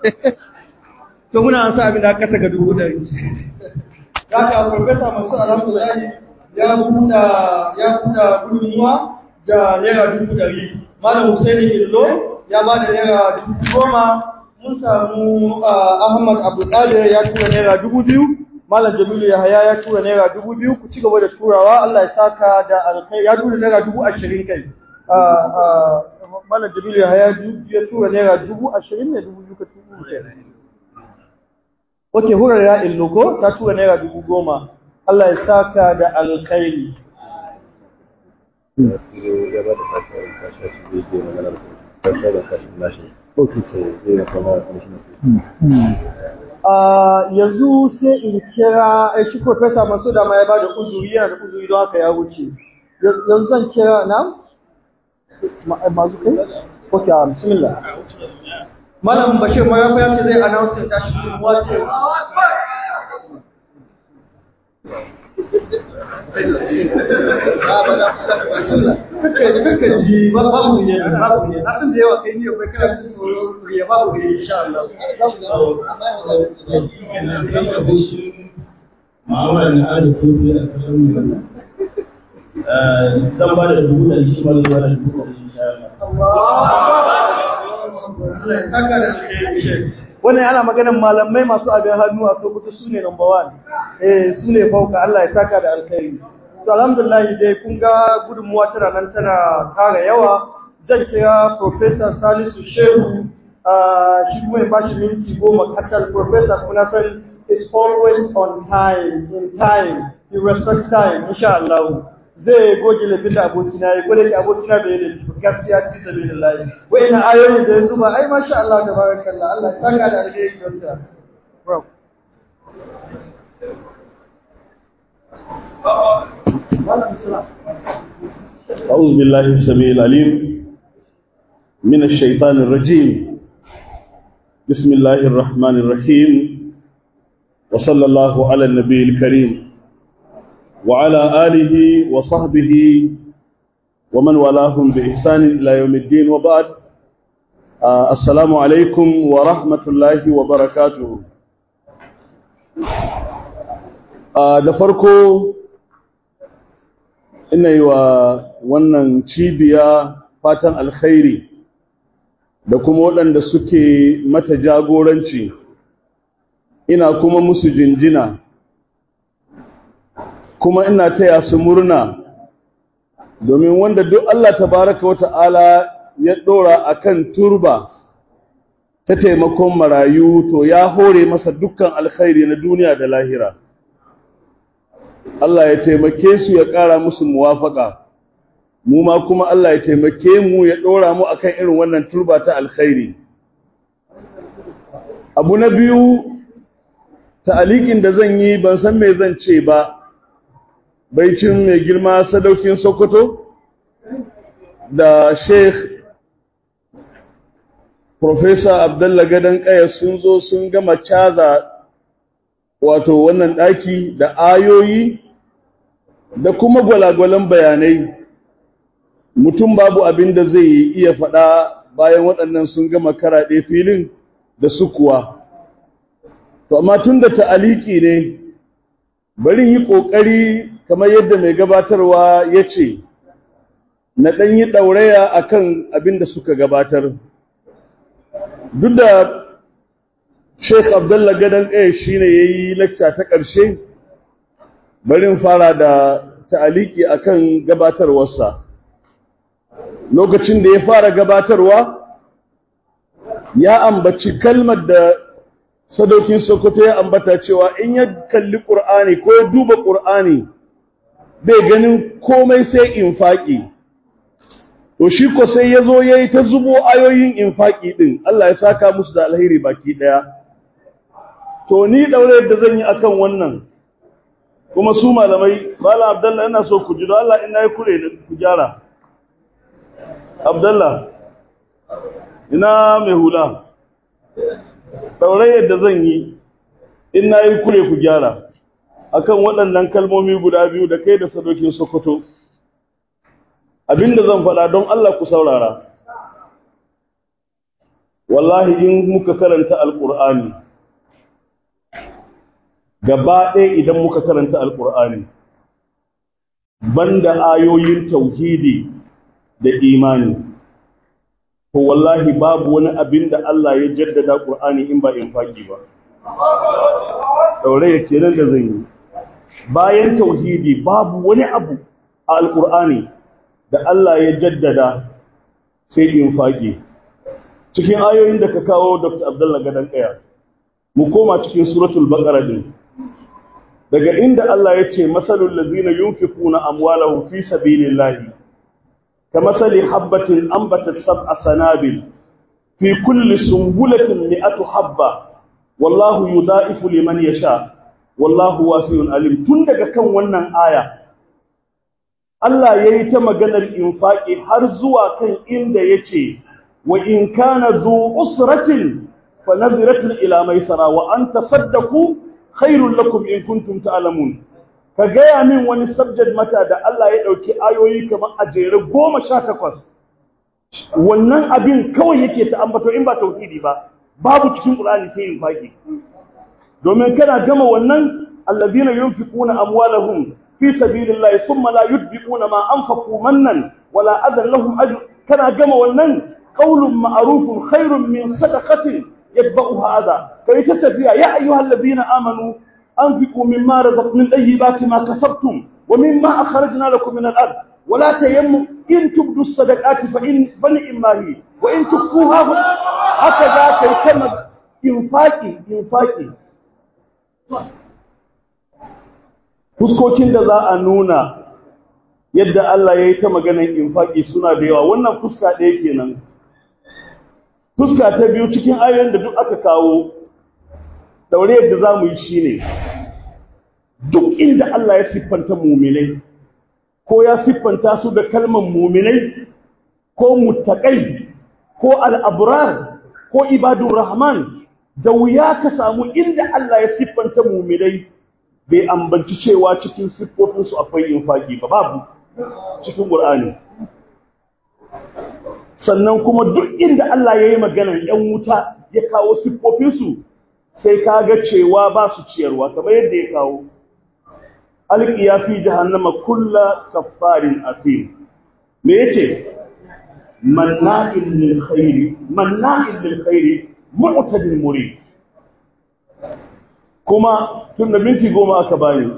To muna an sa abin da aka kasa ga dubu ɗari. Da aka Profesa Mansur alhamdulahi ya buɗa ya buɗa gudunmuwa da naira dubu ɗari. Malam Hussaini Illo ya ba da naira dubu goma. Mun samu Ahmad Abdulkadir ya tura naira dubu biyu. Malam Jamilu Yahaya ya tura naira dubu biyu ku ci gaba da turawa Allah ya saka da alkai ya tura naira dubu ashirin kai. Malam Jamilu Yahaya ya tura naira dubu ashirin ne dubu biyu ka tura kai. Oke hurar ya illo ko ta tura naira dubu goma. Allah ya saka da alkhairi. yanzu sai in kira eh, shi Profesa Masu da ma ya bada uzuri yana da uzuri don haka ya wuce. Yanzu zan kira na? Mazu kai? Ok, ah, bismillah. Malam Bashir Marafa ya ce zai announce tashi cikin wace. Kakan ji babu ne, babu ne. Na san da yawa kai ne bai kana jin tsoro ya babu ne insha Allah. Muhammad na Ali Kofi a kasar mu. Zan ba da dubu ɗari shi ma zai ba da dubu ɗari insha Wannan yana maganin malamai masu abin hannu a Sokoto su ne number one. Eh, su ne fauka Allah ya saka da alkhairi. To alhamdulillah dai kun ga gudunmuwa tana nan tana kara yawa. Zan kira Professor Salisu Shehu ah, shi kuma ya bashi minti goma kacal Professor kuma na san is always on time, in time, you respect time, insha Allah. Zai goge laifin da abokina ya gwada da abokina bai yi laifi ba, gaskiya fi sabi da layi. Wa'ina ayoyin da ya zuba, ai masha Allah da barakallah, Allah ya saka da alheri kyauta. Bro. أعوذ بالله السميع العليم من الشيطان الرجيم بسم الله الرحمن الرحيم وصلى الله على النبي الكريم وعلى آله وصحبه ومن والاهم بإحسان إلى يوم الدين وبعد آه السلام عليكم ورحمة الله وبركاته آه دفركو ina yi wa wannan cibiya fatan alkhairi da kuma waɗanda suke mata jagoranci ina kuma musu jinjina kuma ina taya su murna domin wanda duk Allah tabaraka wa ta'ala ya ɗora a kan turba ta taimakon marayu to ya hore masa dukkan alkhairi na duniya da lahira. Allah ya taimake su ya ƙara musu muwafaka mu ma kuma Allah ya taimake mu ya ɗora mu akan irin wannan turba ta alkhairi abu na biyu ta'alikin da zan yi ban san me zan ce ba baicin mai girma sadaukin Sokoto da Sheikh Professor Abdullah Gadan Kaya sun zo sun gama caza wato wannan ɗaki da ayoyi da kuma gwalagwalan bayanai mutum babu abin da zai iya faɗa bayan waɗannan sun gama karaɗe filin da su kuwa to amma tun da ta'aliki ne bari yi ƙoƙari kamar yadda mai gabatarwa ya ce na ɗan yi ɗauraya a kan abin da suka gabatar duk da Sheikh Abdullah Gadan Ƙaya shi ne ya yi lakca ta ƙarshe, barin fara da ta'aliki a kan gabatarwarsa. Lokacin da ya fara gabatarwa, ya ambaci kalmar da sadaukin Sokoto ya ambata cewa in ya kalli ƙur'ani ko ya duba ƙur'ani, bai ganin komai sai infaƙi. To shi ko sai ya zo ya yi ta zubo ayoyin infaƙi ɗin, Allah ya saka musu da alheri baki ɗaya. to ni daure yadda zan yi akan wannan kuma su malamai malam abdallah ina so ku ji don Allah ina yi kure ne ku gyara abdallah ina mai hula daure yadda zan yi ina yi kure ku gyara akan waɗannan kalmomi guda biyu da kai da sadokin sokoto abinda zan faɗa don Allah ku saurara wallahi in muka karanta alƙur'ani gaba ɗaya idan muka karanta alƙur'ani banda ayoyin tauhidi da imani to wallahi babu wani abin da Allah ya jaddada ƙur'ani in ba infaki ba daure ya kenan da zan yi bayan tauhidi babu wani abu a alƙur'ani da Allah ya jaddada sai infaki cikin ayoyin da ka kawo Dr. Abdullah Gadan Kaya mu koma cikin suratul baqara din daga inda Allah ya ce masalul lazina yunfikuna amwalahum fi sabilillahi kamasali habbatin ambatat sab'a sanabil fi kulli sumbulatin mi'atu habba wallahu yudha'ifu liman yasha wallahu wasi'un alim tun daga kan wannan aya Allah yayi ta maganar infaqi har zuwa kan inda yace wa in kana zu usratin fa nadhiratun ila maisara wa an tasaddaqu khairul lakum in kuntum ta'lamun ka gaya min wani subject mata da Allah ya dauki ayoyi kamar a jere 18 wannan abin kawai yake ta ambato in ba tauhidi ba babu cikin Qur'ani sai infaqi domin kana gama wannan alladhina yunfiquna amwalahum fi sabilillahi thumma la yudbiquna ma anfaqu mannan wala adan lahum ajr kana gama wannan qaulun ma'rufun khairun min sadaqatin yatba'uha adha kai ta tafiya ya ayyuhalladhina amanu anfiqu mimma razaq min tayyibati ma kasabtum wa mimma akhrajna lakum min al-ard ولا تيموا إن تبدوا الصدقات فإن فنئما هي وإن تخفوها هكذا كيتم إنفاقي إنفاقي fuskokin da za a nuna yadda Allah ya yi ta maganar infaki suna da yawa wannan fuska ɗaya kenan fuska ta biyu cikin ayoyin da duk aka kawo daure yadda za mu yi shi ne duk inda Allah ya siffanta muminai ko ya siffanta su da kalmar muminai ko muttaƙai ko al'abrar ko ibadun rahman da wuya ka samu inda Allah ya siffanta muminai bai ambanci cewa cikin siffofinsu akwai infaki ba babu cikin ƙur'ani sannan kuma duk inda Allah ya yi maganar ‘yan wuta ya kawo siffofinsu sai ka ga cewa ba su ciyarwa kamar yadda ya kawo alƙiya fi jahannama kulla kaffarin afim me yace manna'in lil khairi manna'in lil khairi mu'tadil murid kuma tun da minti goma aka bani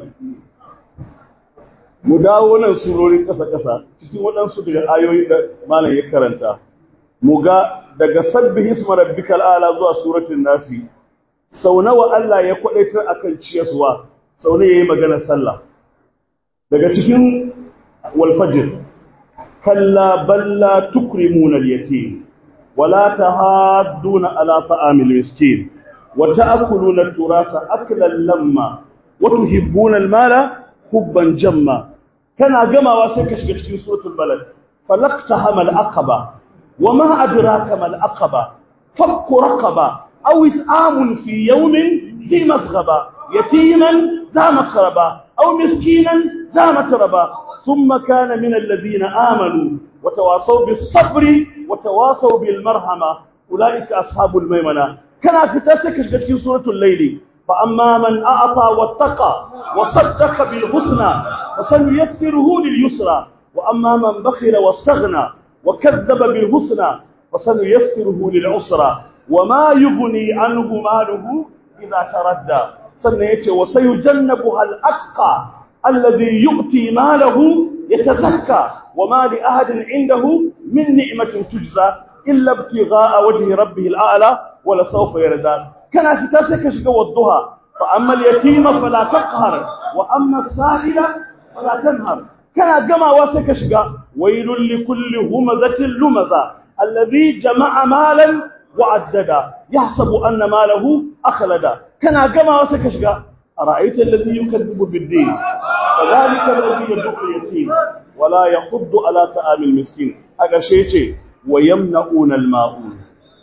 mu dawo nan surorin ƙasa-ƙasa cikin waɗansu daga ayoyi da malam ya karanta mu ga daga sabbi hisma rabbikal ala zuwa suratul nasi sau nawa Allah ya kwadaitar akan ciyaswa sau ne yayi magana sallah daga cikin wal fajr kalla balla tukrimuna al yatim wala tahadduna ala ta'amil miskin wa ta'kuluna turasa aklan lamma wa tuhibbuna al mala hubban jamma kana gamawa sai ka shiga cikin suratul balad falaqtaha al aqaba wama adraka mal aqaba fakku raqaba aw it'amun fi yawmin fi masghaba yatiman za makraba aw miskinan za matraba thumma kana min alladhina amanu وتواصوا بالصبر وتواصوا بالمرحمة أولئك أصحاب الميمنة كان في تاسك في سورة الليل فأما من أعطى واتقى وصدق بالحسنى فسنيسره لليسرى وأما من بخل واستغنى وكذب بالحسنى فسنيسره للعسرى وما يغني عنه ماله إذا تردى سنيته وسيجنبها الأتقى الذي يؤتي ماله يتزكى وما لأحد عنده من نعمة تجزى إلا ابتغاء وجه ربه الأعلى ولسوف يرضى كان في تاسك شقوى والضحى فأما اليتيم فلا تقهر وأما السائل فلا تنهر كان جمع واسك شقا ويل لكل همزة لمزة الذي جمع مالا وعددا يحسب أن ماله أخلدا كان جمع واسك شقا أرأيت الذي يكذب بالدين فذلك الذي يدق اليتيم ولا يحض على طعام المسكين haka shi yace wayamnauna alma'un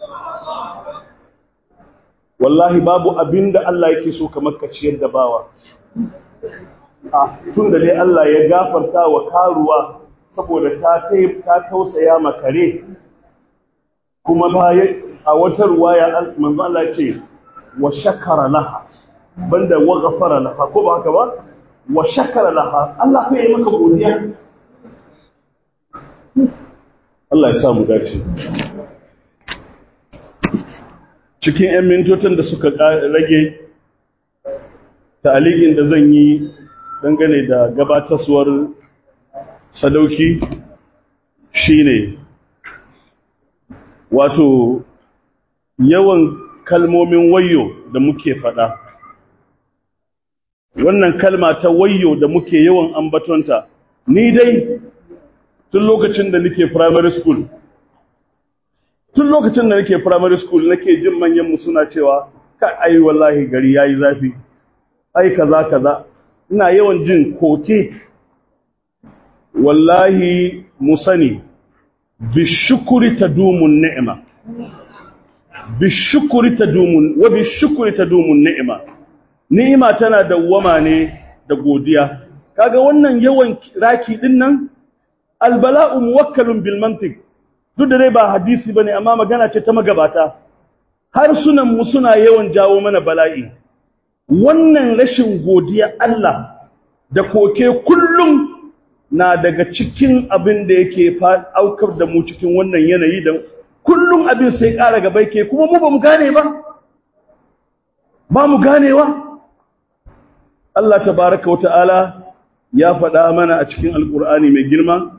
wallahi babu abinda Allah yake so kamar ka ciyar da bawa ah tunda dai Allah ya gafarta wa karuwa saboda ta ta tausaya makare kuma baya a wata ruwaya manzo Allah ya ce wa shakara laha banda wa ghafara laha ko ba haka ba wa shakara laha Allah fa yi maka godiya Allah ya sa mu dace cikin 'yan mintocin da suka rage ta'alikin da zan yi dangane da gabatarwar sadauki shine wato yawan kalmomin wayo da muke faɗa wannan kalma ta wayo da muke yawan ambatonta ni dai tun lokacin da nake primary school tun lokacin da nake primary school nake jin manyanmu suna cewa ka ai wallahi gari yayi zafi ai kaza kaza ina yawan jin koke wallahi mu sani bishukuri tadumun ni'ima bishukuri tadumun wa bishukuri tadumun ni'ima ni'ima tana dawwama ne da godiya kaga wannan yawan raki din nan albala'u muwakkalun bil mantiq duk da dai ba hadisi bane amma magana ce ta magabata har sunan mu suna yawan jawo mana bala'i wannan rashin godiya Allah da koke kullum na daga cikin abin da yake aukar da mu cikin wannan yanayi da kullum abin sai ƙara gaba yake kuma mu ba mu gane ba ba mu ganewa Allah tabaraka wa ta'ala ya faɗa mana a cikin alƙur'ani mai girma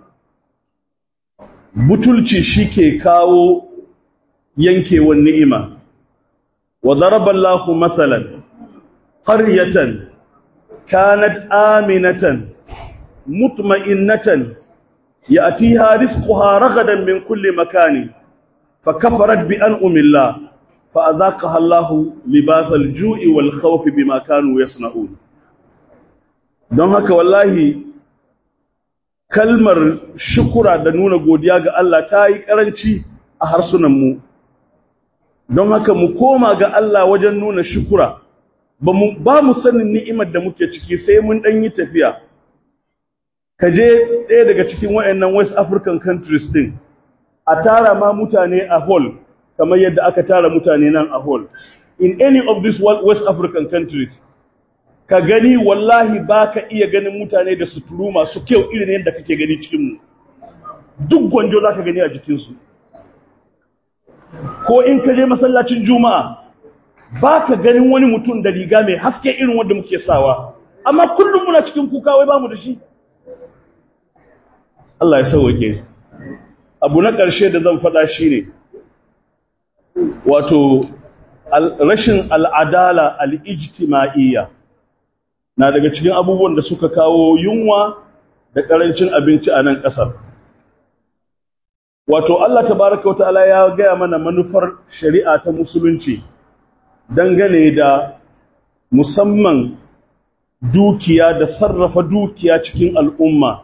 butulci shike kawo yankewar ni'ima wa daraballahu masalan qaryatan kanat aminatan mutma'innatan ya'tiha rizquha ragadan min kulli makani فكفرت بأنعم الله فأذاقها الله لباس الجوع والخوف بما كانوا يصنعون don haka wallahi kalmar shukura da nuna godiya ga Allah ta yi karanci a harsunanmu don haka mu koma ga Allah wajen nuna shukura ba mu sanin ni'imar da muke ciki sai mun ɗan yi tafiya ka je ɗaya daga cikin waɗannan west african countries ɗin a tara ma mutane a hall kamar yadda aka tara mutane nan a hall in any of these west african countries ka gani wallahi ba ka iya ganin mutane da suturu masu kyau irin yadda kake gani cikinmu duk gwanjo za ka gani a jikinsu ko in ka je masallacin juma'a ba ka ganin wani mutum da riga mai haske irin wanda muke sawa amma kullum muna cikin kuka wai ba mu da shi Allah ya sauwake abu na ƙarshe da zan faɗa shi ne wato rashin al'adala al'ijtima'iyya na daga cikin abubuwan da suka kawo yunwa da ƙarancin abinci a nan ƙasar wato Allah tabaraka wata'ala ya gaya mana manufar shari'a ta musulunci dangane da musamman dukiya da sarrafa dukiya cikin al'umma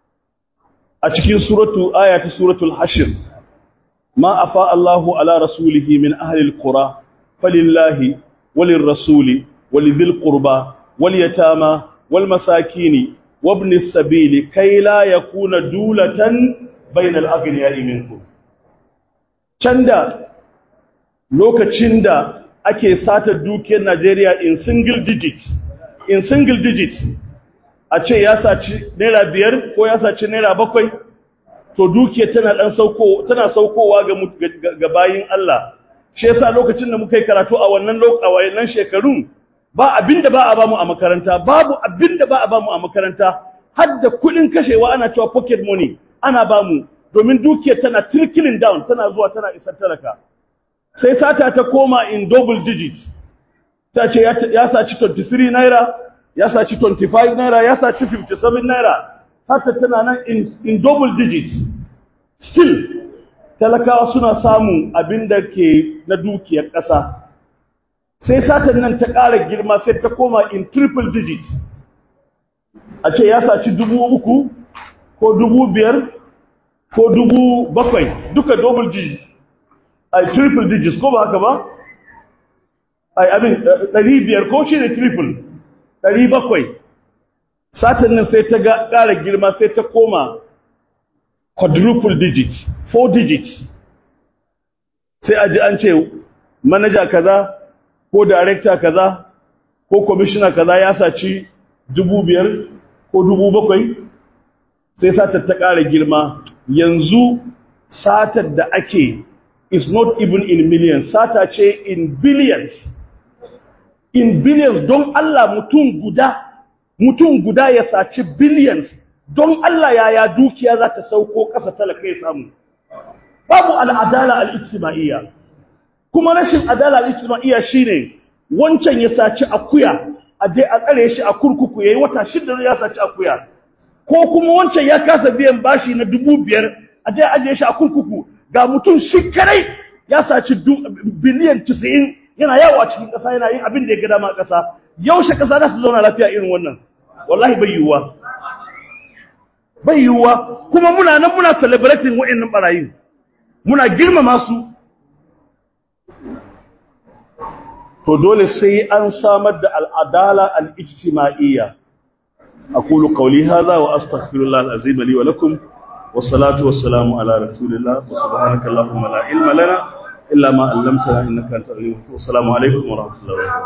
a cikin suratu aya ta suratul hashir ma afa Allahu ala rasulihi min ahli alqura falillahi walil rasuli walidhil qurba wal yatama wal masakini wabni sabili kai la yakuna dulatan bainal aghniya'i minkum canda lokacin da ake sata dukiyar Najeriya in single digits in single digits a ce ya saci naira biyar ko ya saci naira bakwai to dukiyar tana dan sauko tana saukowa ga ga bayin Allah shi yasa lokacin da muka yi karatu a wannan a wayannan shekarun ba abinda ba a bamu a makaranta babu abinda ba a bamu a makaranta har da kudin kashewa ana cewa pocket money ana bamu domin dukiyar tana trickling down tana zuwa tana isar talaka sai sata ta koma in double digits ta ce ya saci 23 naira ya saci 25 naira ya saci 57 naira sata tana nan in, in double digits still talakawa suna samun abin da ke na dukiyar ƙasa sai satan nan ta ƙara girma sai ta koma in triple digits a ce ya saci dubu uku ko dubu biyar ko dubu bakwai duka double digits a triple digits ko ba haka ba ai abin ɗari biyar ko shi ne triple ɗari bakwai satan nan sai ta ƙara girma sai ta koma quadruple digits four digits sai a ji an ce manaja kaza ko director kaza ko commissioner kaza ya saci dubu biyar ko dubu bakwai sai satar ta ƙara girma yanzu satar da ake is not even in millions sata ce in billions in billions don Allah mutum guda mutum guda ya saci billions don Allah yaya dukiya za ta sauko ƙasa talaka ya samu babu al'adala al'ijtima'iyya kuma rashin adala al'ijtima'iyya shine wancan ya saci akuya a je a tsare shi a kurkuku yayi wata shida ya saci akuya ko kuma wancan ya kasa biyan bashi na dubu biyar a je a ajiye shi a kurkuku ga mutum shi kadai ya saci biliyan 90 yana yawo a cikin ƙasa yana yin abin da ya ga dama a ƙasa yaushe ƙasa za su zauna lafiya irin wannan wallahi bai yiwuwa bai yiwuwa kuma muna nan muna celebrating wa'annan barayin muna girmama su to dole sai an samar da al'adala al'ijtima'iyya aqulu qawli hadha wa astaghfirullah al'azim li wa lakum wassalatu wassalamu ala rasulillah wa subhanaka allahumma la ilma lana illa ma 'allamtana innaka antal alim hakim assalamu alaikum wa rahmatullahi wa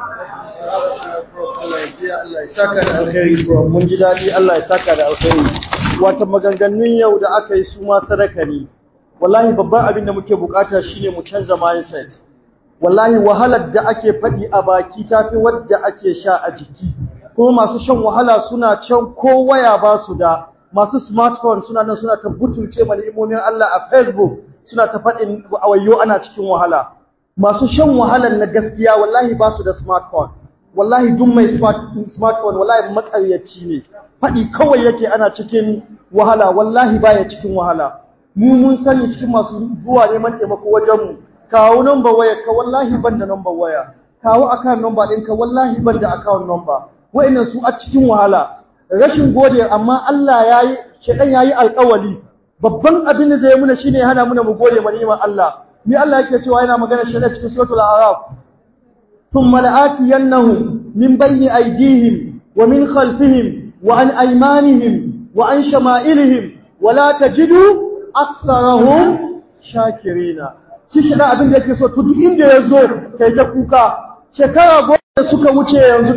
barakatuh mun ji dadi Allah ya saka da alkhairi wata maganganun yau da aka yi su ma sadaka ne wallahi babban abin da muke bukata shine mu canza mindset wallahi wahalar da ake faɗi a baki tafi wadda ake sha a jiki kuma masu shan wahala suna can ko waya ba su da masu smartphone suna nan suna ta butulce ma ni'imomin Allah a Facebook suna ta faɗin awayyo ana cikin wahala masu shan wahalar na gaskiya wallahi ba su da smartphone wallahi duk mai smartphone wallahi makaryaci ne faɗi kawai yake ana cikin wahala wallahi baya cikin wahala mu mun sani cikin masu zuwa neman taimako wajen mu kawo number waya ka wallahi ban da number waya kawo account number ɗinka wallahi ban da account number wa'annan su a cikin wahala rashin gode amma Allah yayi shedan yayi alƙawali babban abin da zai muna shine hana muna mu gode ma ni'imar Allah ni Allah yake cewa yana magana shedan cikin suratul a'raf thumma la'atiyannahum min bayni aydihim wa min khalfihim wa an aymanihim wa an shama'ilihim wa la tajidu aktharahum shakirina shi shi da abin da yake so to duk inda ya zo kai ta kuka shekara goma da suka wuce yanzu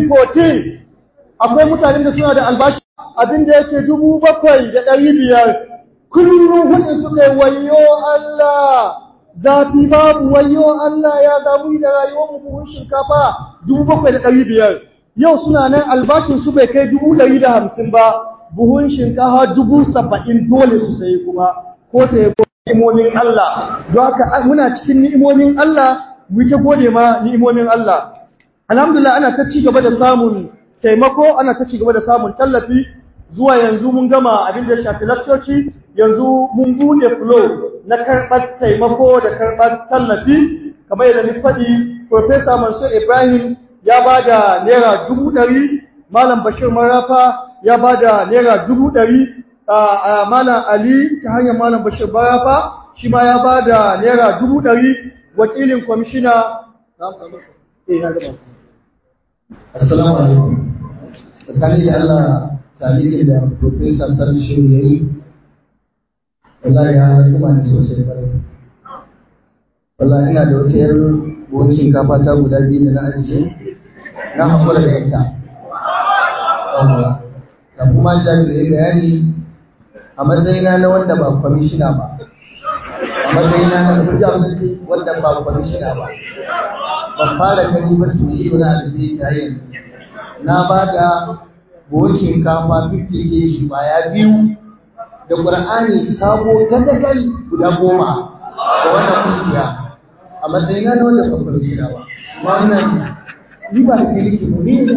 2014 akwai mutanen da suna da albashi abin da yake dubu bakwai da ɗari biyar kullum hudu suka yi wayo Allah zafi babu wayo Allah ya zamu da rayuwar mu buhun shinkafa dubu bakwai da ɗari biyar yau suna nan albashin su bai kai dubu ɗari da hamsin ba buhun shinkafa dubu saba'in dole su sayi kuma ko sayi ni'imomin Allah don haka muna cikin ni'imomin Allah mu ta gode ma ni'imomin Allah alhamdulillah ana ta ci gaba da samun taimako ana ta ci gaba da samun tallafi zuwa yanzu mun gama abin da ya shafi lakcoci yanzu mun bude flow na karɓar taimako da karɓar tallafi kamar yadda ni faɗi Professor Mansur Ibrahim ya ba da naira dubu ɗari Malam Bashir Marafa ya ba da naira dubu ɗari Malam Ali ta hanyar Malam Bashir Marafa shi ma ya ba da naira dubu ɗari wakilin kwamishina Assalamu alaikum. Tsakani da Allah talikin da Profesa Sarshu ya yi, wallahi ya kuma ni sosai ƙwarai. Wallahi ina da wata yar buhun shinkafa ta guda biyu da na ajiye, na haƙura da ita. Da kuma jami'ai bayani a matsayina na wanda ba kwamishina ba. A matsayina na kujan wanda ba kwamishina ba. ban fara gani ba to yi wani alibi ta yin na ba da buhun shinkafa 50 kg baya biyu da ƙur'ani sabo gadagal guda goma da wannan kungiya a matsayina na wanda ban fara shira ba wannan ni ba da kirki ba ni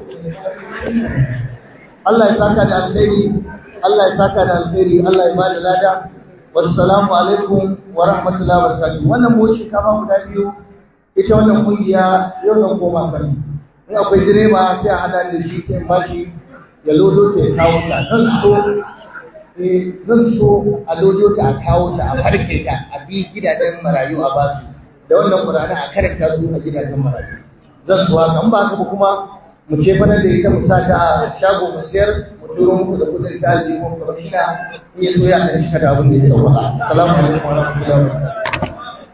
Allah ya saka da alkhairi Allah ya saka da alkhairi Allah ya bada lada wassalamu alaikum wa rahmatullahi wa barakatuh wannan buhun shinkafa guda biyu ita wannan kungiya yau zan koma kan in akwai direba sai a hada da shi sai bashi ya lodo ta ya kawo ta zan so eh zan so a lodo ta a kawo ta a farke ta a bi gidajen marayu a basu da wannan qur'ani a karanta su a gidajen marayu zan so haka in ba haka ba kuma mu ce fana da ita mu sa ta a shago mu sayar mu turo muku da kudin ta aljihu mu kamar ina in ya so ya kan cika da abin da ya sauka assalamu alaikum wa rahmatullahi wa barakatuh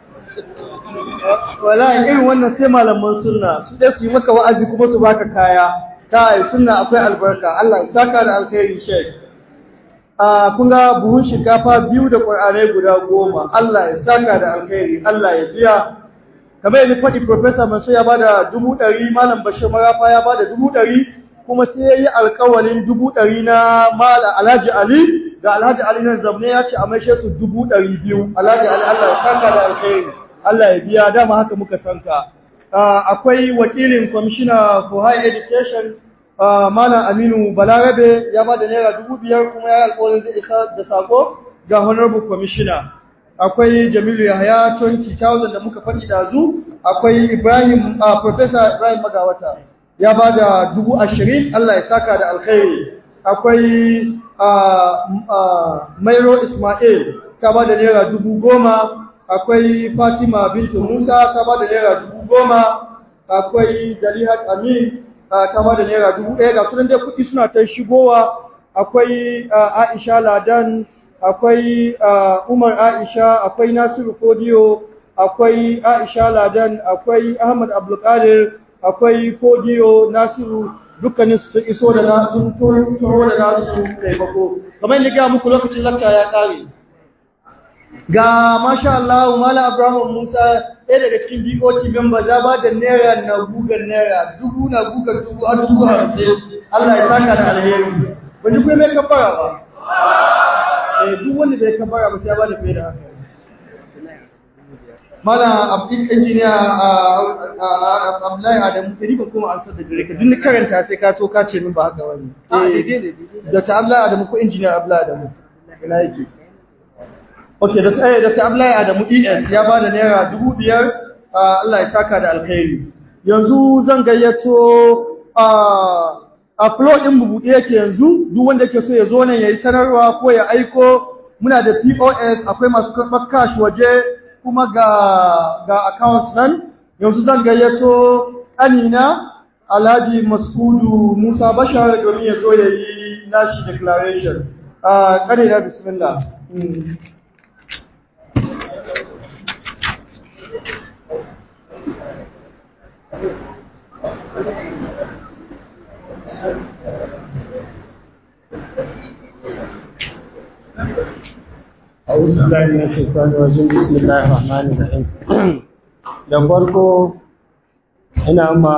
wallahi irin wannan sai malaman sunna su dai su yi maka wa'azi kuma su baka kaya kai sunna akwai albarka Allah ya saka da alkhairi sheik a kun ga buhun shinkafa biyu da qur'anai guda goma Allah ya saka da alkhairi Allah ya biya kamar yadda faɗi professor Mansur ya bada dubu ɗari malam Bashir Marafa ya bada dubu ɗari kuma sai ya yi alƙawalin dubu ɗari na mala Alhaji Ali da Alhaji Ali nan zamne ya ce a maishe su dubu ɗari biyu Alhaji Ali Allah ya saka da alkhairi Allah ya biya dama haka muka sanka. Akwai wakilin Commissioner for Higher Education Malam Aminu Balarabe ya ba da naira dubu biyar kuma ya yi alƙawarin zai isa da sako ga Honorable Commissioner. akwai Jamilu Yahaya 20,000 da muka faɗi dazu akwai Ibrahim uh, Professor Ibrahim Magawata ya ba da dubu ashirin Allah ya saka da alkhairi akwai uh, uh, Mairo Ismail ta ba da naira dubu goma akwai Fatima Bintu Musa ta ba da naira dubu goma akwai Zalihat Amin ta ba da naira dubu ɗaya ga sunan dai kuɗi suna ta shigowa akwai Aisha Ladan akwai Umar Aisha akwai Nasiru Kodiyo akwai Aisha Ladan akwai Ahmad Abdulkadir akwai Kodiyo Nasiru dukkanin su iso da na sun turo da nasu taimako kamar yadda ga muku lokacin lakta ya kare ga masha Allah Malam Abraham Musa ɗaya daga cikin BOT member ya ba da naira na gugan naira dubu na gugan dubu har dubu hamsin Allah ya saka da alheri ba ji kuma mai kafara ba eh duk wanda bai kafara ba sai ya ba da fiye da haka Malam Abdul Engineer Abdullahi Adamu kiri ba kuma ansar da gare ka duk karanta sai ka to ka ce min ba haka wani eh Dr. Abdullahi Adamu ko Engineer Abdullahi Adamu ina yake Ok, Dr. Abdullahi Adamu ES ya ba da naira dubu biyar Allah ya saka da alkhairi. Yanzu zan gayyato a flow ɗin bubuɗe yake yanzu, duk wanda ke so ya zo nan ya yi sanarwa ko ya aiko muna da POS akwai masu karɓar cash waje kuma ga, ga account nan. Yanzu zan gayyato ƙanina Alhaji Masudu Musa Bashar domin ya zo ya yi nashi declaration. Ƙanina bismillah. أعوذ بالله من الشيطان الرجيم بسم الله الرحمن الرحيم da farko ina ma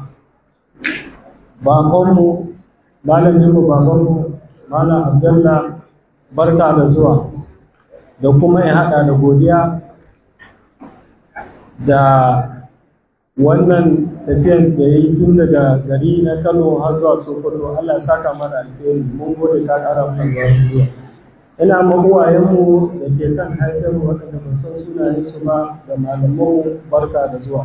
babanmu malaminmu babanmu malam abdullah barka da zuwa da kuma in haɗa da godiya da wannan tafiyan da ya yi tun daga gari na kano har zuwa sokoto allah ya saka mana alheri mun gode ka ƙara mana zuwa ina ma uwayenmu da ke kan haifar waɗanda ban san sunayen su ba da malamanmu barka da zuwa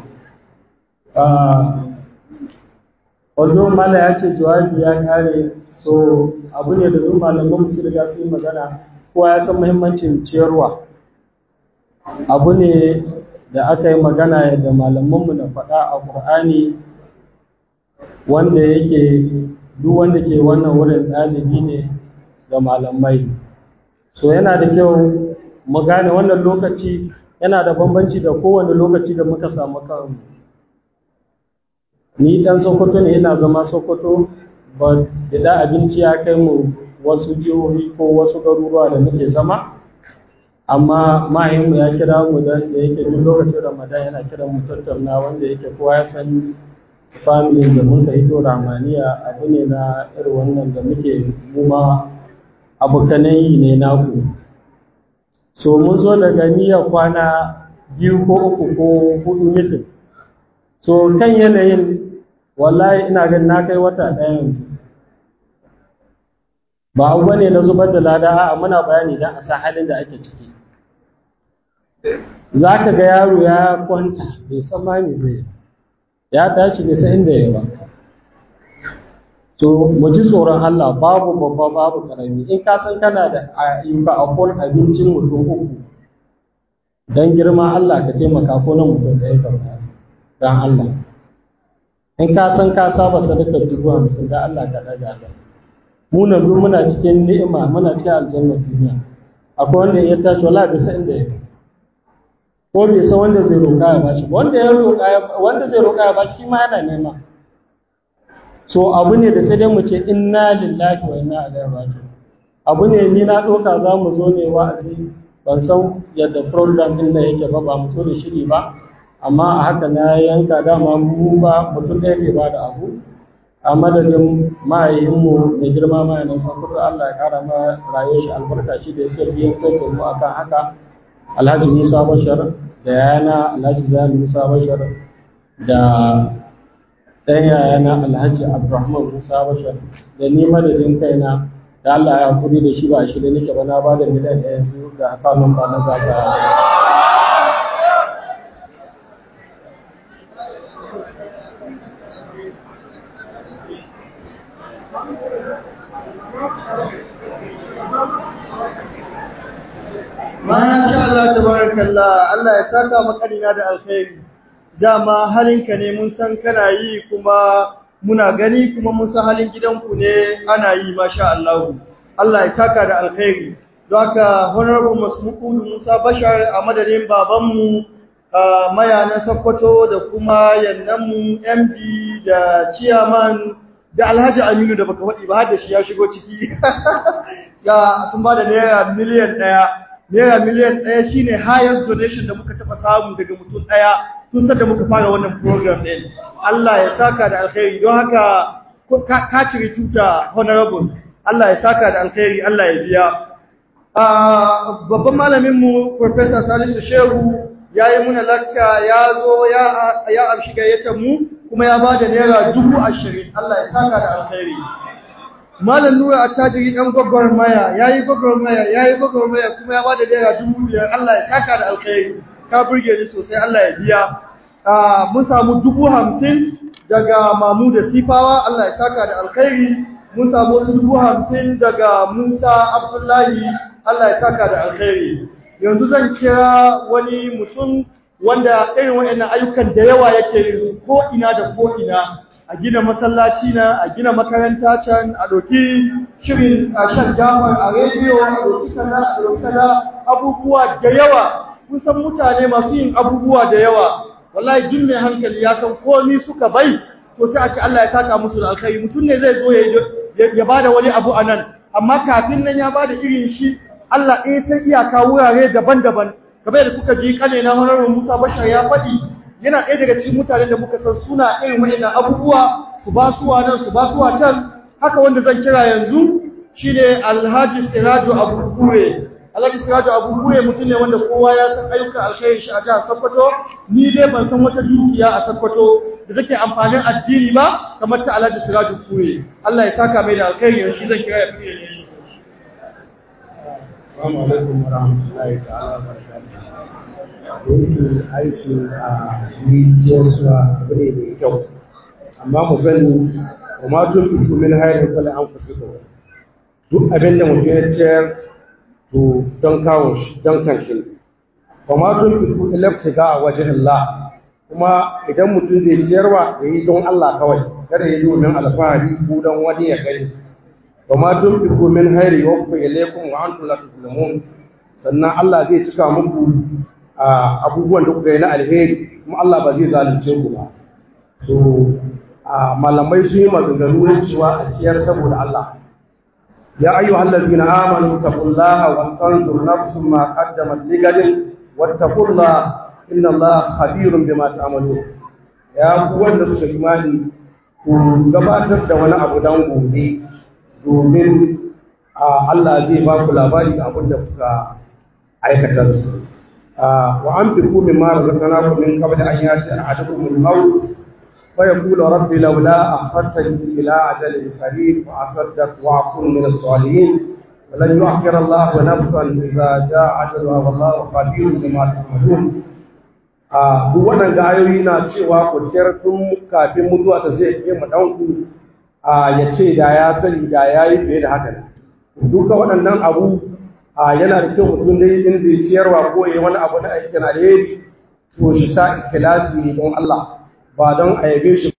Wallo mala ya ce jawabi ya kare so abu ne da duk malaman su riga su yi magana kowa ya san muhimmancin ciyarwa abu ne da aka yi magana da malamanmu da faɗa a ƙur'ani wanda yake duk wanda ke wannan wurin ɗalibi ne ga malamai so yana da kyau mu gane wannan lokaci yana da bambanci da kowane lokaci da muka samu kanmu ni ɗan sokoto ne ina zama sokoto ba da abinci ya kai mu wasu jihohi ko wasu garuruwa da muke zama amma mahimmu ya kira mu da yake duk lokacin ramadan yana kiran mu tattauna wanda yake kowa ya san family da muka hito ramaniya abu ne na irin wannan da muke muma abokanan yi ne naku so mun zo daga niyyar kwana biyu ko uku ko hudu mitin so kan yanayin wallahi ina ganin na kai wata ɗaya yanzu ba abu bane na zubar da lada a muna bayani don a sa halin da ake ciki za ka ga yaro ya kwanta bai san ma me zai ya tashi bai san inda ya ba to mu ji tsoron Allah babu babba babu karami in ka san kana da ayyuka a kon abincin mutum uku dan girma Allah ka taimaka ko na mutum da ya karɓa dan Allah in ka san ka saba sadakar dubu hamsin da Allah ka daga ta mu na duk muna cikin ni'ima muna cikin aljanna duniya akwai wanda ya tashi wala bai san inda ya ko bai san wanda zai roƙa ya bashi wanda ya roƙa wanda zai roƙa ya bashi shi ma yana nema so abu ne da sai dai mu ce inna lillahi wa inna ilaihi raji'un abu ne ni na ɗauka za mu zo ne wa'azi ban san yadda program din nan yake ba ba mu so da shiri ba amma a haka na yanka dama mu ba mutum ɗaya bai ba da abu a madadin mahaihinmu mai girma mahaifin sakutu Allah ya kara ma rayuwar shi albarka shi da yake biyan sai da mu akan haka Alhaji Musa Bashar da yana Alhaji Zani Musa Bashar da ɗan yayana Alhaji Abdulrahman Musa Bashar da ni madadin kaina da Allah ya hakuri da shi ba shi da nake ba na ba da miliyan ɗaya yanzu ga akawun ba na gasa Masha Allah tabarakallah Allah ya saka makarina da alkhairi dama halinka ne mun san kana yi kuma muna gani kuma mun san halin gidanku ne ana yi masha Allah Allah ya saka da alkhairi don haka honorable Masmukudu Musa Bashar a madadin babanmu maya na Sokoto da kuma yannanmu MD da chairman da Alhaji Aminu da baka faɗi ba har da shi ya shigo ciki ya sun ba da naira miliyan ɗaya naira miliyan ɗaya shine highest donation da muka taɓa samu daga mutum ɗaya tun da muka fara wannan program ɗin Allah ya saka da alkhairi don haka ka cire tuta honorable Allah ya saka da alkhairi Allah ya biya babban malaminmu Professor Salisu Shehu ya yi muna lakca ya zo ya amshi gayyatar mu kuma ya ba da naira dubu ashirin Allah ya saka da alkhairi Malam Nura attajiri ɗan gwagwarmaya ya yi gwagwarmaya ya yi gwagwarmaya kuma ya ba da naira dubu biyar Allah ya saka da alkhairi ka burge ni sosai Allah ya biya mun samu dubu hamsin daga mamu da sifawa Allah ya saka da alkhairi mun samu wasu dubu hamsin daga Musa Abdullahi Allah ya saka da alkhairi yanzu zan kira wani mutum wanda irin waɗannan ayyukan da yawa yake yin su ko ina da ko ina a gina masallaci na a gina makaranta can a ɗauki shirin a shan jafar a rediyo a ɗauki kaza a ɗauki kaza abubuwa da yawa kun san mutane masu yin abubuwa da yawa wallahi jin mai hankali ya san komi suka bai to sai a ce Allah ya saka musu da alkhairi mutum ne zai zo ya ya bada wani abu a nan amma kafin nan ya bada irin shi Allah ɗaya sai iyaka wurare daban-daban kamar da kuka ji kane na honorable Musa Bashar ya faɗi yana ɗaya daga cikin mutanen da muka san suna irin waɗannan abubuwa su ba suwa nan su ba suwa can haka wanda zan kira yanzu shine Alhaji Siraju Abu Kure Alhaji Siraju Abu Kure mutum ne wanda kowa ya san ayyukan alkhairin shi a jihar Sokoto ni dai ban san wata dukiya a Sokoto da take amfanin addini ba kamar ta Alhaji Siraju Kure Allah ya saka mai da alkhairi shi zan kira ya fiye ne shi Assalamu alaikum wa rahmatullahi ta'ala wa barakatuh. Yanki aiki a rijiyar suwa abu ne mai kyau. Amma mu sani, wa ma tun fi kumin hayar kwale an fusuka Duk abin da mutum ya ciyar to don kawo shi, don kan shi. Wa ma tun fi kumin laftiga a wajen Allah. Kuma idan mutum zai ciyarwa ya yi don Allah kawai, kada ya yi domin alfahari ko don wani ya gani. wa ma tunfiqu min khairin yuwaffa ilaykum wa antum la tuzlamun sannan Allah zai cika muku abubuwan da kuka yi na alheri kuma Allah ba zai zalunce ku ba so malamai sun yi maganganu na cewa a ciyar saboda Allah ya ayyuhal ladzina amanu taqullaha wa tanzur nafsun ma qaddamat ligadin wattaqullaha inna Allaha khabirun bima ta'malun ya ku wanda suka imani ku gabatar da wani abu dan gobe domin Allah zai ba ku labari da abin da kuka aikata su. Wa an fi kumi mara zakana ku min kaba da an yace a hadakun mun hau fa ya kula rabbi laula a fattani ila ajalin qarib wa asaddaq wa akun min as-salihin wa lan yu'akhkhira Allah nafsan idza jaa ajaluha wallahu khabirun bima ta'malun a duk wannan ayoyi na cewa ku ciyar tun kafin mutuwa ta zai ke mu danku ya ce da ya sani da ya yi fiye da haka duka waɗannan abu yana da kyau mutum dai in zai ciyarwa ko yi wani abu na aikin alheri to shi sa ikilasi don Allah ba don a yabe shi